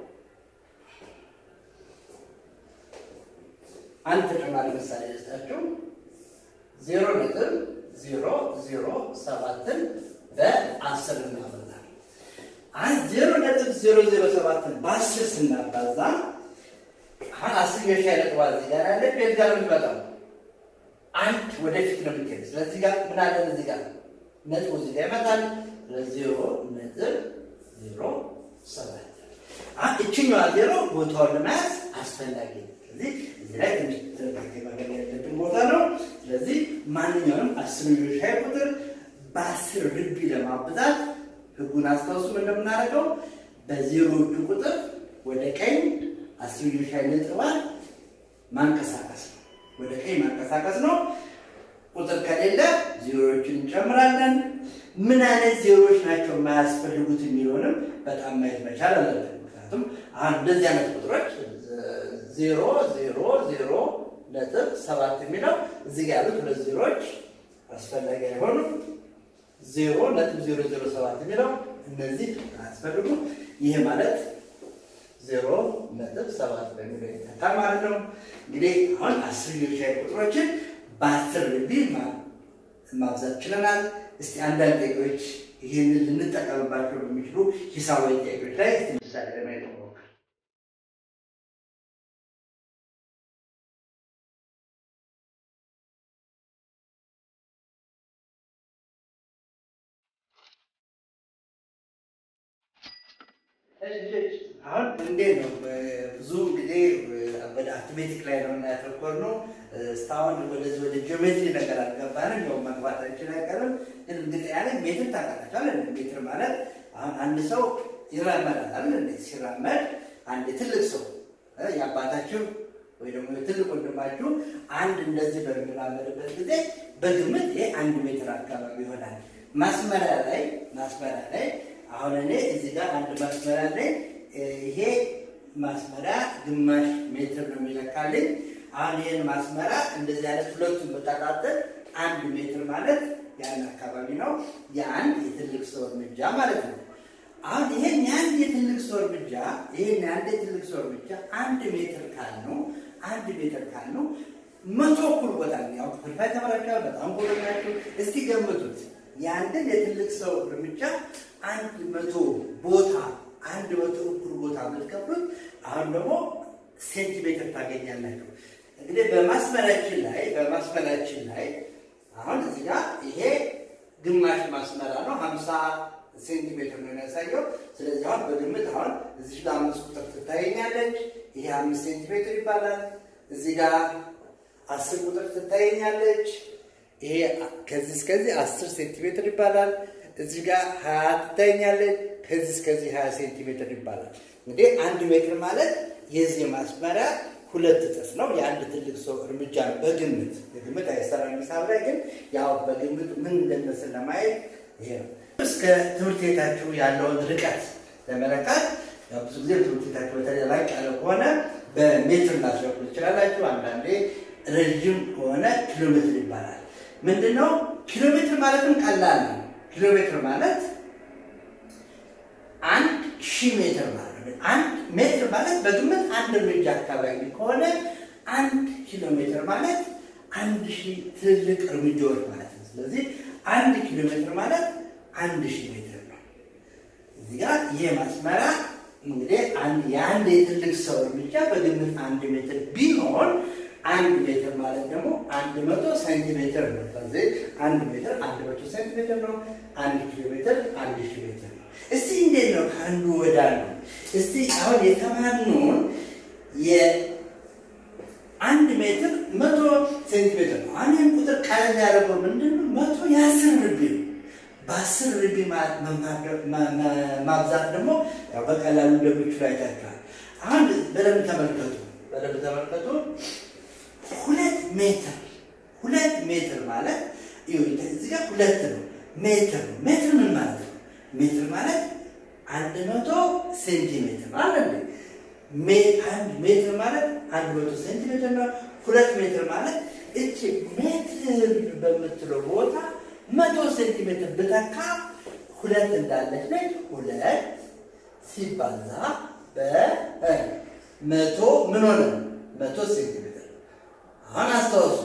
አንድ ተጨማሪ ምሳሌ ደስታችሁ ዜሮ ነጥብ ዜሮ ዜሮ ሰባትን በአስር እናበዛለን። አንድ ዜሮ ነጥብ ዜሮ ዜሮ ሰባትን በአስር ስናባዛ አሁን አስር የሻይ ነጥብ እዚህ ጋር ያለ ቤት ጋር የምትመጣው አንድ ወደፊት ነው የምትሄድ። ስለዚህ ጋር ምን አለን እዚህ ጋር ነጥቡ እዚህ ጋር ይመጣል። ዜሮ ነጥብ ዜሮ ሰባት እችኛዋ ዜሮ ቦታውን ለመያዝ አስፈላጊ ነው። ስለዚህ እዚህ ላይ ትንሽ ጥንቃቄ ማድረግ ያለብን ቦታ ነው። ስለዚህ ማንኛውንም አስርዮሽ ሻይ ቁጥር በአስር ርቢ ለማብዛት ህጉን አስታውሱ። እንደምናደርገው በዜሮዎቹ ቁጥር ወደ ቀኝ አስርዮሽ ሻይ ነጥቧን ማንቀሳቀስ ነው። ወደ ቀኝ ማንቀሳቀስ ነው። ቁጥር ከሌለ ዜሮዎችን እንጨምራለን። ምን አይነት ዜሮዎች ናቸው የማያስፈልጉት የሚለውንም በጣም ማየት መቻል አለብን። ምክንያቱም አሁን እንደዚህ አይነት ቁጥሮች ዜሮ ዜሮ ዜሮ ነጥብ ሰባት የሚለው እዚህ ጋር ያሉት ሁለት ዜሮዎች አስፈላጊ አይሆኑም። ዜሮ ነጥብ ዜሮ ዜሮ ሰባት የሚለው እነዚህ አያስፈልጉም። ይህ ማለት ዜሮ ነጥብ ሰባት በሚለው ይተካል ማለት ነው። እንግዲህ አሁን አስርዮሽ ሻይ ቁጥሮችን በአስር ርቢ ማብዛት ችለናል። እስቲ አንዳንድ ጥያቄዎች ይህንን ልንጠቀምባቸው በሚችሉ ሂሳባዊ ጥያቄዎች ላይ እስቲ ምሳሌ ለማየት እንሞክር። አሁን እንዴት ነው? ብዙ ጊዜ ወደ አርትሜቲክ ላይ ነው ያተኮርነው። እስካሁን ወደዚህ ወደ ጂኦሜትሪ ነገር አልገባንም። ያው መግባታችን አይቀርም። ግን እርግጠኛ ነኝ ሜትር ታውቃላችኋል። ሜትር ማለት አሁን አንድ ሰው ይራመዳል አይደል? እንዴት ሲራመድ አንድ ትልቅ ሰው የአባታችሁ ወይ ደግሞ የትልቅ ወንድማችሁ አንድ እንደዚህ በሚራመድበት ጊዜ በግምት ይሄ አንድ ሜትር አካባቢ ይሆናል። ማስመሪያ ላይ ማስመሪያ ላይ አሁን እኔ እዚህ ጋር አንድ ማስመሪያ ላይ ይሄ ማስመሪያ ግማሽ ሜትር ነው የሚለካልኝ። አሁን ይህን ማስመሪያ እንደዚህ አይነት ሁለቱን በጠቃጠል አንድ ሜትር ማለት ያን አካባቢ ነው። የአንድ የትልቅ ሰው እርምጃ ማለት ነው። አሁን ይሄን የአንድ የትልቅ ሰው እርምጃ ይሄን የአንድ የትልቅ ሰው እርምጃ አንድ ሜትር ካልነው አንድ ሜትር ካልነው መቶ እኩል ቦታ ያው ክፍልፋይ ተመራችኋል። በጣም ጎበዝ ናችሁ። እስቲ ገምቱት የአንድን የትልቅ ሰው እርምጃ አንድ መቶ ቦታ አንድ መቶ እኩል ቦታ ብትከፍሉት አሁን ደግሞ ሴንቲሜትር ታገኛላችሁ። እንግዲህ በማስመራችን ላይ በማስመራችን ላይ አሁን እዚህ ጋር ይሄ ግማሽ ማስመራ ነው፣ ሀምሳ ሴንቲሜትር ነው የሚያሳየው። ስለዚህ አሁን በግምት አሁን እዚህ ጋር አምስት ቁጥር ትታየኛለች። ይሄ አምስት ሴንቲሜትር ይባላል። እዚህ ጋር አስር ቁጥር ትታየኛለች። ይሄ ከዚህ እስከዚህ አስር ሴንቲሜትር ይባላል። እዚህ ጋር ሀያ ትታየኛለች። ከዚህ እስከዚህ ሀያ ሴንቲሜትር ይባላል። እንግዲህ አንድ ሜትር ማለት የዚህ ማስመሪያ ሁለት እጥፍ ነው። የአንድ ትልቅ ሰው እርምጃ ነው። በግምት በግምት አይሰራም ሂሳብ ላይ ግን ያው በግምት ምን እንደሚመስል ለማየት ይሄ ነው። እስከ ትምህርት ቤታችሁ ያለውን ርቀት ለመለካት ያው ብዙ ጊዜ ትምህርት ቤታችሁ በተለይ ላቅ ያለ ከሆነ በሜትር ላስረኩ ትችላላችሁ። አንዳንዴ ረዥም ከሆነ ኪሎ ሜትር ይባላል። ምንድነው ኪሎ ሜትር ማለትም ቀላል ነው። ኪሎ ሜትር ማለት አንድ ሺህ ሜትር ማለት ነው። አንድ ሜትር ማለት በግምት አንድ እርምጃ አካባቢ ከሆነ አንድ ኪሎ ሜትር ማለት አንድ ሺህ ትልልቅ እርምጃዎች ማለት ነው። ስለዚህ አንድ ኪሎ ሜትር ማለት አንድ ሺህ ሜትር ነው። እዚህ ጋር ይሄ ማስመሪያ እንግዲህ የአንድ የትልቅ ሰው እርምጃ በግምት አንድ ሜትር ቢሆን አንድ ሜትር ማለት ደግሞ አንድ መቶ ሴንቲሜትር ነው። ስለዚህ አንድ ሜትር አንድ መቶ ሴንቲሜትር ነው። አንድ ኪሎ ሜትር አንድ ሺህ ሜትር ነው። እስቲ እንዴት ነው ከአንዱ ወደ አንዱ? እስቲ አሁን የተማርነውን የአንድ ሜትር መቶ ሴንቲሜትር ነው። አሁን ይህን ቁጥር ቀለል ያደረገው ምንድን ነው? መቶ የአስር ርቢ ነው። በአስር ርቢ ማብዛት ደግሞ ያው በቀላሉ እንደምችሉ አይታችኋል። አሁን በደንብ ተመልከቱ፣ በደንብ ተመልከቱ። ሁለት ሜትር ሁለት ሜትር ማለት እዚህ ጋር ሁለት ነው፣ ሜትር ነው። ሜትር ምን ማለት ነው? ሜትር ማለት አንድ መቶ ሴንቲሜትር ነው አለ አንድ ሜትር ማለት አንድ መቶ ሴንቲሜትር ነው። ሁለት ሜትር ማለት እቺ ሜትር በምትለው ቦታ መቶ ሴንቲሜትር ብተካ ሁለት እንዳለች ነች። ሁለት ሲባዛ በመቶ ምን ሆነ? መቶ ሴንቲሜትር። አሁን አስታውሱ፣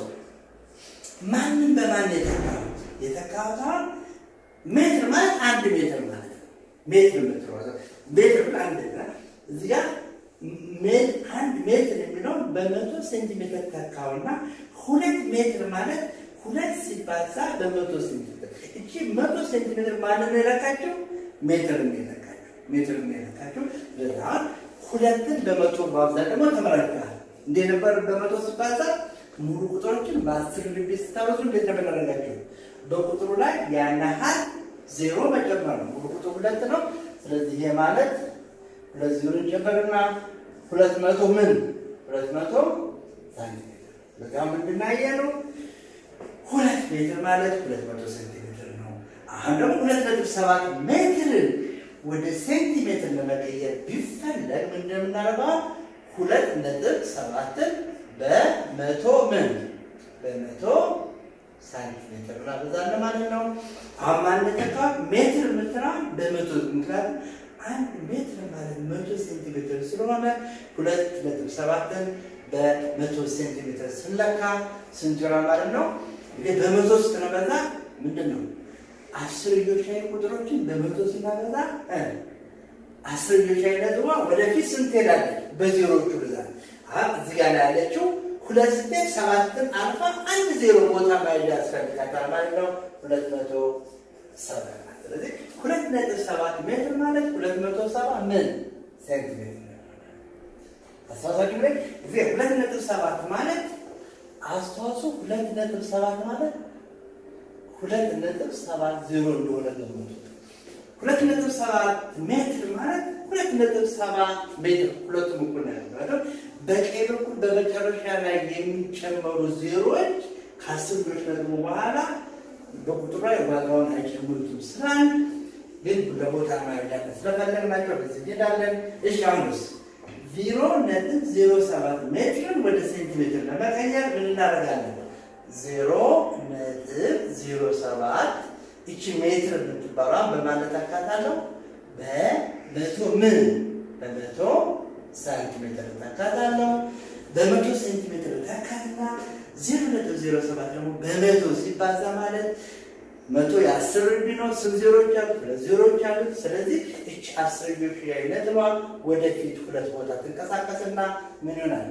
ማንም በማን የተካሁት የተካሁት አሁን ሜትር ማለት አንድ ሜትር ማለት ነው። ሜትር የምትለው ሜትር አንድ እዚህ ጋር አንድ ሜትር የሚለውን በመቶ ሴንቲሜትር ተካውና ሁለት ሜትር ማለት ሁለት ሲባዛ በመቶ ሴንቲሜትር እቺ መቶ ሴንቲሜትር ማለት ነው የለካቸው ሜትር ነው የለካቸው ሜትር ነው የለካቸው። በዛን ሁለትን በመቶ ማብዛት ደግሞ ተመራጭተዋል። እንዴ ነበር በመቶ ሲባዛ ሙሉ ቁጥሮችን በአስር ልቤ ስታበዙ እንዴት ተመደረጋቸው? በቁጥሩ ላይ ያን ያህል ዜሮ መጨመር ነው። ሙሉ ቁጥሩ ሁለት ነው። ስለዚህ ይሄ ማለት ሁለት ዜሮ ጨመርና ሁለት መቶ ምን ሁለት መቶ ሳንቲሜትር በዛ ምንድን ነው ሁለት ሜትር ማለት ሁለት መቶ ሴንቲሜትር ነው። አሁን ደግሞ ሁለት ነጥብ ሰባት ሜትርን ወደ ሴንቲሜትር ለመቀየር ቢፈለግ ምንድን ነው የምናደርገው? ሁለት ነጥብ ሰባትን በመቶ ምን በመቶ ሳንቲሜትር እናበዛለን ማለት ነው። አሁን ማንተካ ሜትር የምትለዋን በመቶ ምክንያቱም አንድ ሜትር ማለት መቶ ሴንቲሜትር ስለሆነ ሁለት ነጥብ ሰባትን በመቶ ሴንቲሜትር ስንለካ ስንት ይሆናል ማለት ነው? እንግዲህ በመቶ ስናበዛ ምንድን ነው አስርዮሽ ላይ ቁጥሮችን በመቶ ስናበዛ አስርዮሽ ላይ ነጥቧ ወደፊት ስንት ሄዳለች? በዜሮቹ ብዛት እዚህ ጋር ላይ ያለችው ሁለት ስትሄድ ሰባትን አልፋ አንድ ዜሮ ቦታ መያዣ ያስፈልጋታል ማለት ነው። ሁለት መቶ ሰባ ስለዚህ ሁለት ነጥብ ሰባት ሜትር ማለት ሁለት መቶ ሰባ ምን ሴንቲሜትር አስተዋሳችሁ ላይ እዚህ ሁለት ነጥብ ሰባት ማለት አስተዋሱ ሁለት ነጥብ ሰባት ማለት ሁለት ነጥብ ሰባት ዜሮ እንደሆነ ገምቱ። ሁለት ነጥብ ሰባት ሜትር ማለት ሁለት ነጥብ ሰባት ሜትር ሁለቱም እኩል ነው። በቀኝ በኩል በመጨረሻ ላይ የሚጨመሩ ዜሮዎች ከአስር ዶች ነጥቡ በኋላ በቁጥሩ ላይ ዋጋውን አይጨምሩትም ስላል ግን ለቦታ ማያዳለ ስለፈለግናቸው በዚህ እንሄዳለን። እሺ አሁንስ ዜሮ ነጥብ ዜሮ ሰባት ሜትርን ወደ ሴንቲሜትር ለመቀየር ምን እናደርጋለን? ዜሮ ነጥብ ዜሮ ሰባት ይቺ ሜትር የምትባሏን በማለት አካታለሁ በመቶ ምን በመቶ ሳንቲሜትር ታካታለሁ። በመቶ ሴንቲሜትር ታካትና ዜሮ ነጥብ ዜሮ ሰባት ደግሞ በመቶ ሲባዛ ማለት መቶ የአስር ርቢ ነው። ስንት ዜሮች አሉት? ሁለት ዜሮች አሉት። ስለዚህ እች አስርዮሽ ላይ ነጥቧ ወደፊት ሁለት ቦታ ትንቀሳቀስና ምን ይሆናል?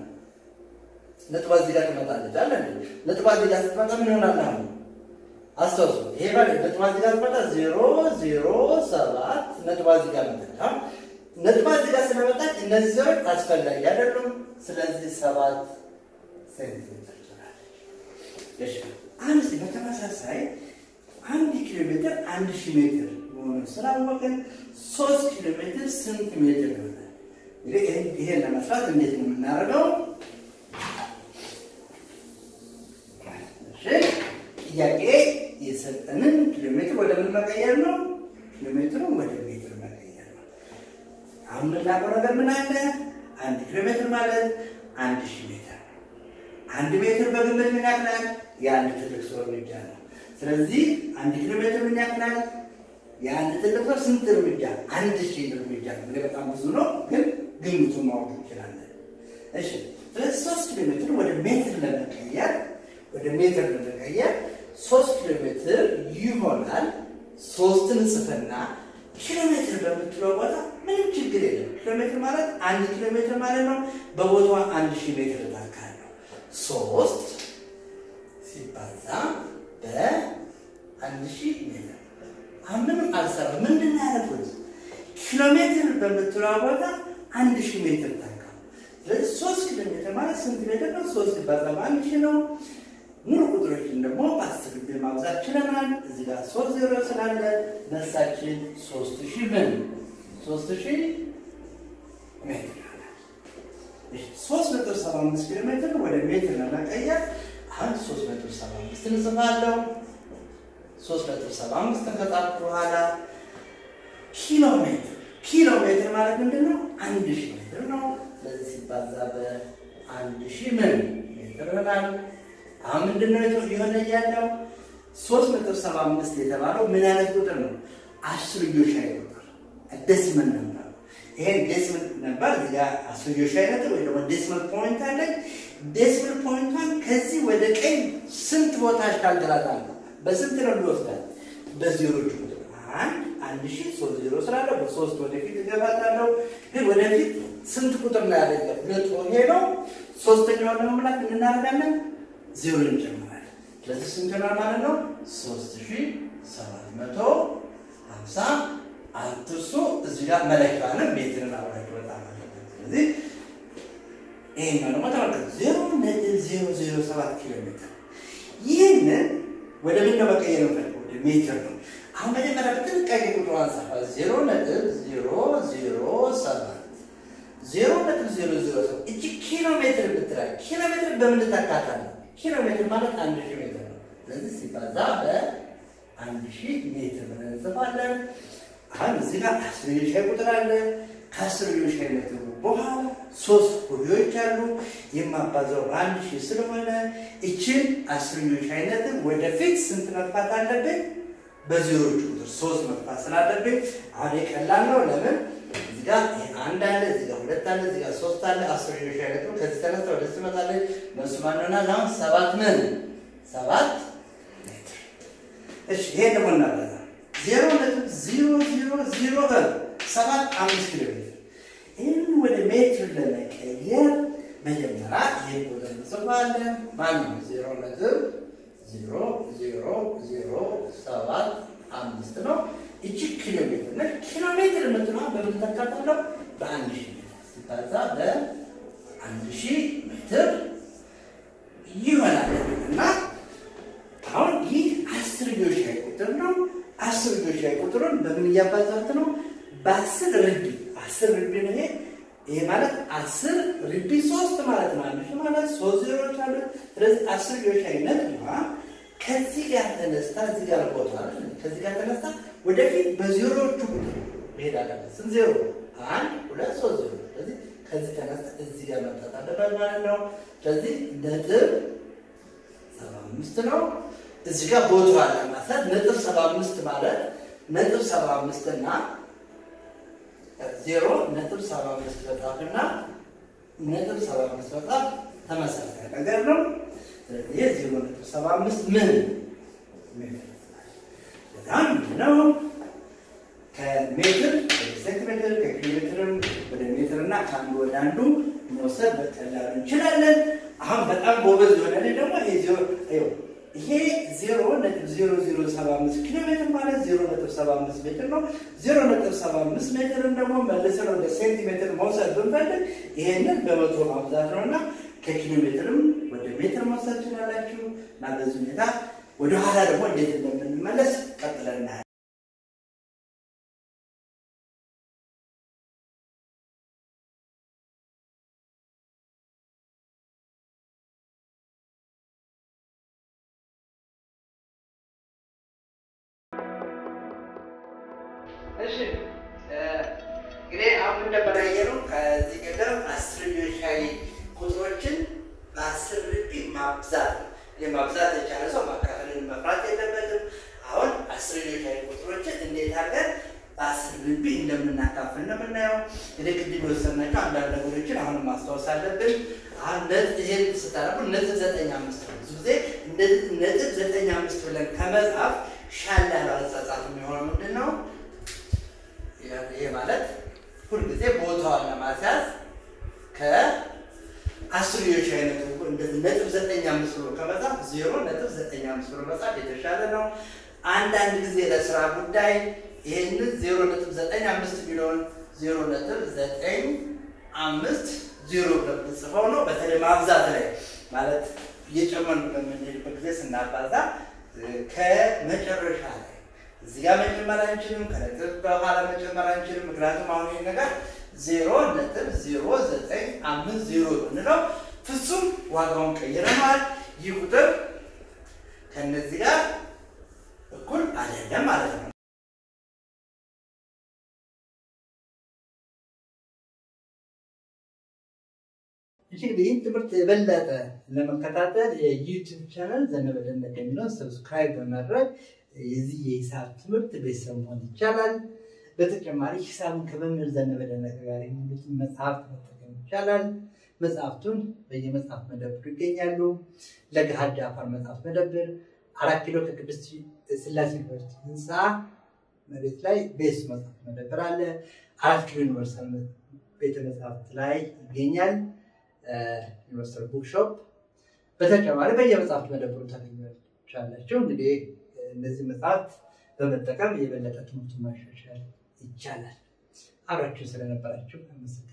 ነጥቧ እዚህ ጋር ትመጣለች አለ ነጥቧ እዚህ ጋር ስትመጣ ምን ይሆናል? አሁን አስታውሱ። ይሄ ማለት ነጥቧ እዚህ ጋር ስትመጣ ዜሮ ዜሮ ሰባት ነጥቧ እዚህ ጋር መጣች። ነጥቧ እዚህ ጋር ስለመጣች እነዚህ ዜሮች አስፈላጊ አይደሉም። ስለዚህ ሰባት ሴንቲሜትር ትሆናለች። አንድ በተመሳሳይ አንድ ኪሎ ሜትር አንድ ሺህ ሜትር መሆኑን ስላወቅን ሶስት ኪሎ ሜትር ስንት ሜትር ይሆናል? እንግዲህ ይሄን ለመስራት እንዴት ነው የምናደርገው? ጥያቄ የሰጠንን ኪሎ ሜትር ወደ ምን መቀየር ነው? ኪሎ ሜትሩን ወደ ሜትር መቀየር ነው። አሁን የምናውቀው ነገር ምን አለ? አንድ ኪሎ ሜትር ማለት አንድ ሺህ ሜትር ነው። አንድ ሜትር በግምት ምን ያክላል? የአንድ ትልቅ ሰው እርምጃ ነው። ስለዚህ አንድ ኪሎ ሜትር ምን ያክላል? የአንድ ትልቅ ሰው ስንት እርምጃ? አንድ ሺህ እርምጃ ነው። እንግዲህ በጣም ብዙ ነው፣ ግን ግምቱን ማወቅ እንችላለን። እሺ፣ ስለዚህ ሶስት ኪሎ ሜትር ወደ ሜትር ለመቀየር ወደ ሜትር ለመቀየር ሶስት ኪሎ ሜትር ይሆናል። ሶስትን ጽፍና ኪሎ ሜትር በምትለው ቦታ ምንም ችግር የለም። ኪሎ ሜትር ማለት አንድ ኪሎ ሜትር ማለት ነው። በቦታዋ አንድ ሺህ ሜትር ታካለው ሶስት ሲባዛ በአንድ ሺህ ሜትር አሁን ምንም አልሰራም። ምንድን ነው ያደረኩት? ኪሎ ሜትር በምትለው ቦታ አንድ ሺህ ሜትር ታካ። ስለዚህ ሶስት ኪሎ ሜትር ማለት ስንት ሜትር ነው? ሶስት ሲባዛ በአንድ ሺህ ነው። ሙሉ ቁጥሮችን ደግሞ በአስር ጊዜ ማብዛት ችለናል። እዚህ ጋር ሶስት ዜሮ ስላለ መልሳችን ሶስት ሺህ ምን ሶስት ሺህ ሜትር ይሆናል። ሶስት ነጥብ ሰባ አምስት ኪሎ ሜትር ወደ ሜትር ለመቀየር አሁን ሶስት ነጥብ ሰባ አምስት እንጽፋለሁ። ሶስት ነጥብ ሰባ አምስት ከጻፍኩ በኋላ ኪሎ ሜትር ኪሎ ሜትር ማለት ምንድን ነው? አንድ ሺህ ሜትር ነው። ስለዚህ ሲባዛ በአንድ ሺህ ምን ሜትር ይሆናል። አሁን ምንድን ነው የሆነ እያለው ሶስት ነጥብ ሰባ አምስት የተባለው ምን አይነት ቁጥር ነው? አስርዮሻዊ ቁጥር ደስመል ነበር። ይሄን ዴስመል ነበር እዚህ ጋር አስርዮሻዊ ነጥብ ወይ ደግሞ ዴስመል ፖይንት አለኝ። ዴስመል ፖይንቷን ከዚህ ወደ ቀኝ ስንት ቦታ አሻግራታለሁ? በስንት ነው የሚወስዳል? በዜሮች ቁጥር አንድ አንድ ሺህ ሶስት ዜሮ ስላለ በሶስት ወደፊት እገባታለሁ። ግን ወደፊት ስንት ቁጥር ነው ያለ? ሁለት ሆኜ ነው። ሶስተኛውን ለመሙላት ምን እናደርጋለን? ዜሮ እንጨምራለን። ስለዚህ ስንት ነው ማለት ነው? ሶስት ሺህ ሰባት መቶ ሀምሳ አትርሱ። እዚህ ጋር መለኪያንም ሜትርን አብራችሁ በጣም አለበት። ስለዚህ ይሄኛው ደግሞ ተመልከቱ ዜሮ ነጥብ ዜሮ ዜሮ ሰባት ኪሎ ሜትር ይህንን ወደ ምን ነው መቀየር የምፈልገው? ወደ ሜትር ነው። አሁን መጀመሪያ በጥንቃቄ ቁጥሩ አንጻፋ ዜሮ ነጥብ ዜሮ ዜሮ ሰባት ዜሮ ነጥብ ዜሮ ዜሮ ሰባት እቺ ኪሎ ሜትር ብትላል ኪሎ ሜትር በምን ታካታለህ? ኪሎ ሜትር ማለት አንድ ሺህ ሜትር ነው። ስለዚህ ሲባዛ በአንድ ሺህ ሜትር ብለን እንጽፋለን። አሁን እዚህ ጋር አስርዮሽ ቁጥር አለ። ከአስርዮሽ ሜትር በኋላ ሶስት ሁሌዎች አሉ። የማባዛው በአንድ ሺህ ስለሆነ እችን አስርዮሽ አይነትን ወደፊት ስንት መጥፋት አለብኝ? በዜሮች ቁጥር ሶስት መጥፋት ስላለብኝ አሁን የቀላል ነው። ለምን እዚህ ጋር አንድ አለ፣ እዚህ ጋር ሁለት አለ፣ እዚህ ጋር ሶስት አለ። አስርዮሽ አይነት ነው። ከዚህ ተነስተ ወደዚህ ትመጣለች። መልሱ ማን ይሆናል? አሁን ሰባት ምን ሰባት ሜትር። እሺ ይሄ ደግሞ እናበዛ ዜሮ ነጥብ ዜሮ ዜሮ ዜሮ ሰባት አምስት ኪሎ ሜትር ይህን ወደ ሜትር ለመቀየር መጀመሪያ ይህን ቁጥር እንጽፋለን። ማነው ዜሮ ነጥብ ዜሮ ዜሮ ዜሮ ሰባት አምስት ነው። እቺ ኪሎ ሜትር ነች። ኪሎ ሜትር የምትለዋ በምን ተካተለው? በአንድ ሺህ ሜትር ሲባዛ በአንድ ሺህ ሜትር ይሆናል እና አሁን ይህ አስርዮሽ ላይ ቁጥር ነው። አስርዮሽ ላይ ቁጥሩን በምን እያባዛት ነው? በአስር ርቢ አስር ርቢ ነው ይሄ ይሄ ማለት አስር ርቢ ሶስት ማለት ነው። አንድ ሺህ ማለት ሶስት ዜሮች አሉት። ስለዚህ አስርዮሽ አይነት ከዚህ ጋር ተነስታ እዚህ ጋር ቦታ ከዚህ ጋር ተነስታ ወደፊት በዜሮዎቹ ቁጥር መሄድ አለበት። ስንት ዜሮ? አንድ ሁለት ሶስት ዜሮ። ስለዚህ ከዚህ ተነስታ እዚህ ጋር መምጣት አለበት ማለት ነው። ስለዚህ ነጥብ ሰባ አምስት ነው። እዚህ ጋር ቦታ ለማሳት ነጥብ ሰባ አምስት ማለት ነጥብ ሰባ አምስት እና ዜሮ ነጥብ ሰባ አምስት በጣፍና ነጥብ ሰባ አምስት በጣፍ ተመሳሳይ ነገር ነው። ስለዚህ ይህ ዜሮ ነጥብ ሰባ አምስት ምን ሜትር በጣም ነው። ከሜትር ወደ ሴንቲሜትር ከኪሎ ሜትርም ወደ ሜትር እና ከአንዱ ወደ አንዱ መውሰድ በቀላሉ እንችላለን። አሁን በጣም ጎበዝ የሆነ ደግሞ ይሄ ዜሮ ነጥብ ዜሮ ዜሮ ሰባ አምስት ኪሎ ሜትር ማለት ዜሮ ነጥብ ሰባ አምስት ሜትር ነው። ዜሮ ነጥብ ሰባ አምስት ሜትርን ደግሞ መልሰን ወደ ሴንቲሜትር መውሰድ ብንፈልግ ይሄንን በመቶ ማብዛት ነው እና ከኪሎ ሜትርም ወደ ሜትር መውሰድ ትችላላችሁ እና በዚህ ሁኔታ ወደኋላ ደግሞ እንዴት እንደምንመለስ ቀጥለን እናያለን። እሺ እንግዲህ አሁን እንደምናየነው ከዚህ ቀደም አስርዮሻዊ ቁጥሮችን በአስር ርቢ ማብዛት ነው። ይህ ማብዛት የቻለ ሰው ማካፈልን መፍራት የለበትም። አሁን አስርዮሻዊ ቁጥሮችን እንዴት አድርገን በአስር ርቢ እንደምናካፍል ነው የምናየው። እንግዲህ ቅድም የወሰናቸው አንዳንድ ነገሮችን አሁንም ማስታወስ አለብን። አሁን ይሄን ስታደርጉ ነጥብ ዘጠኝ አምስት ነው። ብዙ ጊዜ ነጥብ ዘጠኝ አምስት ብለን ከመጻፍ ሻል ያለው አጻጻፍ የሚሆነው ምንድን ነው? ጊዜ ቦታዋን ለማስያዝ ከአስርዮሽ አይነቱ እንደዚህ ነጥብ ዘጠኝ አምስት ብሎ ከመጻፍ ዜሮ ነጥብ ዘጠኝ አምስት ብሎ መጻፍ የተሻለ ነው። አንዳንድ ጊዜ ለስራ ጉዳይ ይህንን ዜሮ ነጥብ ዘጠኝ አምስት የሚለውን ዜሮ ነጥብ ዘጠኝ አምስት ዜሮ ብለን ጽፈው ነው። በተለይ ማብዛት ላይ ማለት እየጨመርን በምንሄድበት ጊዜ ስናባዛ ከመጨረሻ ላይ እዚህ ጋር መጨመር አንችልም፣ ከነጥብ በኋላ መጨመር አንችልም። ምክንያቱም አሁን ይህ ነገር ዜሮ ነጥብ ዜሮ ዘጠኝ አምስት ዜሮ ብንለው ፍጹም ዋጋውን ቀይረነዋል። ይህ ቁጥር ከእነዚህ ጋር እኩል አይደለም ማለት ነው። እሺ እንግዲህ ይህን ትምህርት የበለጠ ለመከታተል የዩቲዩብ ቻናል ዘነበ ደመቀ የሚለውን ሰብስክራይብ በማድረግ የዚህ የሂሳብ ትምህርት ቤተሰብ መሆን ይቻላል። በተጨማሪ ሂሳብን ከመምህር ዘነበ ደመቀ ጋር የሚሉትን መጽሐፍት መጠቀም ይቻላል። መጽሐፍቱን በየመጽሐፍ መደብሩ ይገኛሉ። ለገሃድ አፋር መጽሐፍ መደብር አራት ኪሎ ከቅድስት ስላሴ ዩኒቨርሲቲ ህንፃ መሬት ላይ ቤስ መጽሐፍ መደብር አለ። አራት ኪሎ ዩኒቨርሳል ቤተ መጽሐፍት ላይ ይገኛል። ዩኒቨርሳል ቡክሾፕ በተጨማሪ በየመጽሐፍት መደብሩ ታገኛላችሁ። እንግዲህ እነዚህ መጽሐፍት በመጠቀም የበለጠ ትምህርቱን ማሻሻል ይቻላል። አብራችሁ ስለነበራችሁ አመሰግናለሁ።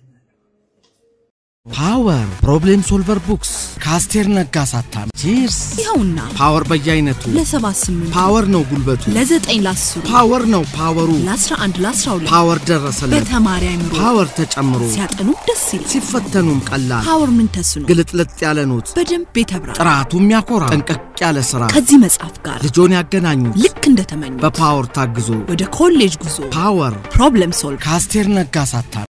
ፓወር ፕሮብሌም ሶልቨር ቡክስ ከአስቴር ነጋ አሳታሚ ቺርስ። ይኸውና ፓወር በየአይነቱ ለሰባት ስምንት ፓወር ነው ጉልበቱ፣ ለዘጠኝ ለአስሩ ፓወር ነው ፓወሩ፣ ለአስራ አንድ ለአስራ ሁለት ፓወር ደረሰለት፣ በተማሪ አይምሮ ፓወር ተጨምሮ ሲያጠኑ ደስ ይላል። ሲፈተኑም ቀላል ፓወር ምን ተስኖ ግልጥልጥ ያለ ኖት በደንብ የተብራ ጥራቱ የሚያኮራ ጠንቀቅ ያለ ስራ ከዚህ መጽሐፍ ጋር ልጆን ያገናኙት ልክ እንደተመኙ በፓወር ታግዞ ወደ ኮሌጅ ጉዞ ፓወር ፕሮብለም ሶልቭ ከአስቴር ነጋ አሳታሚ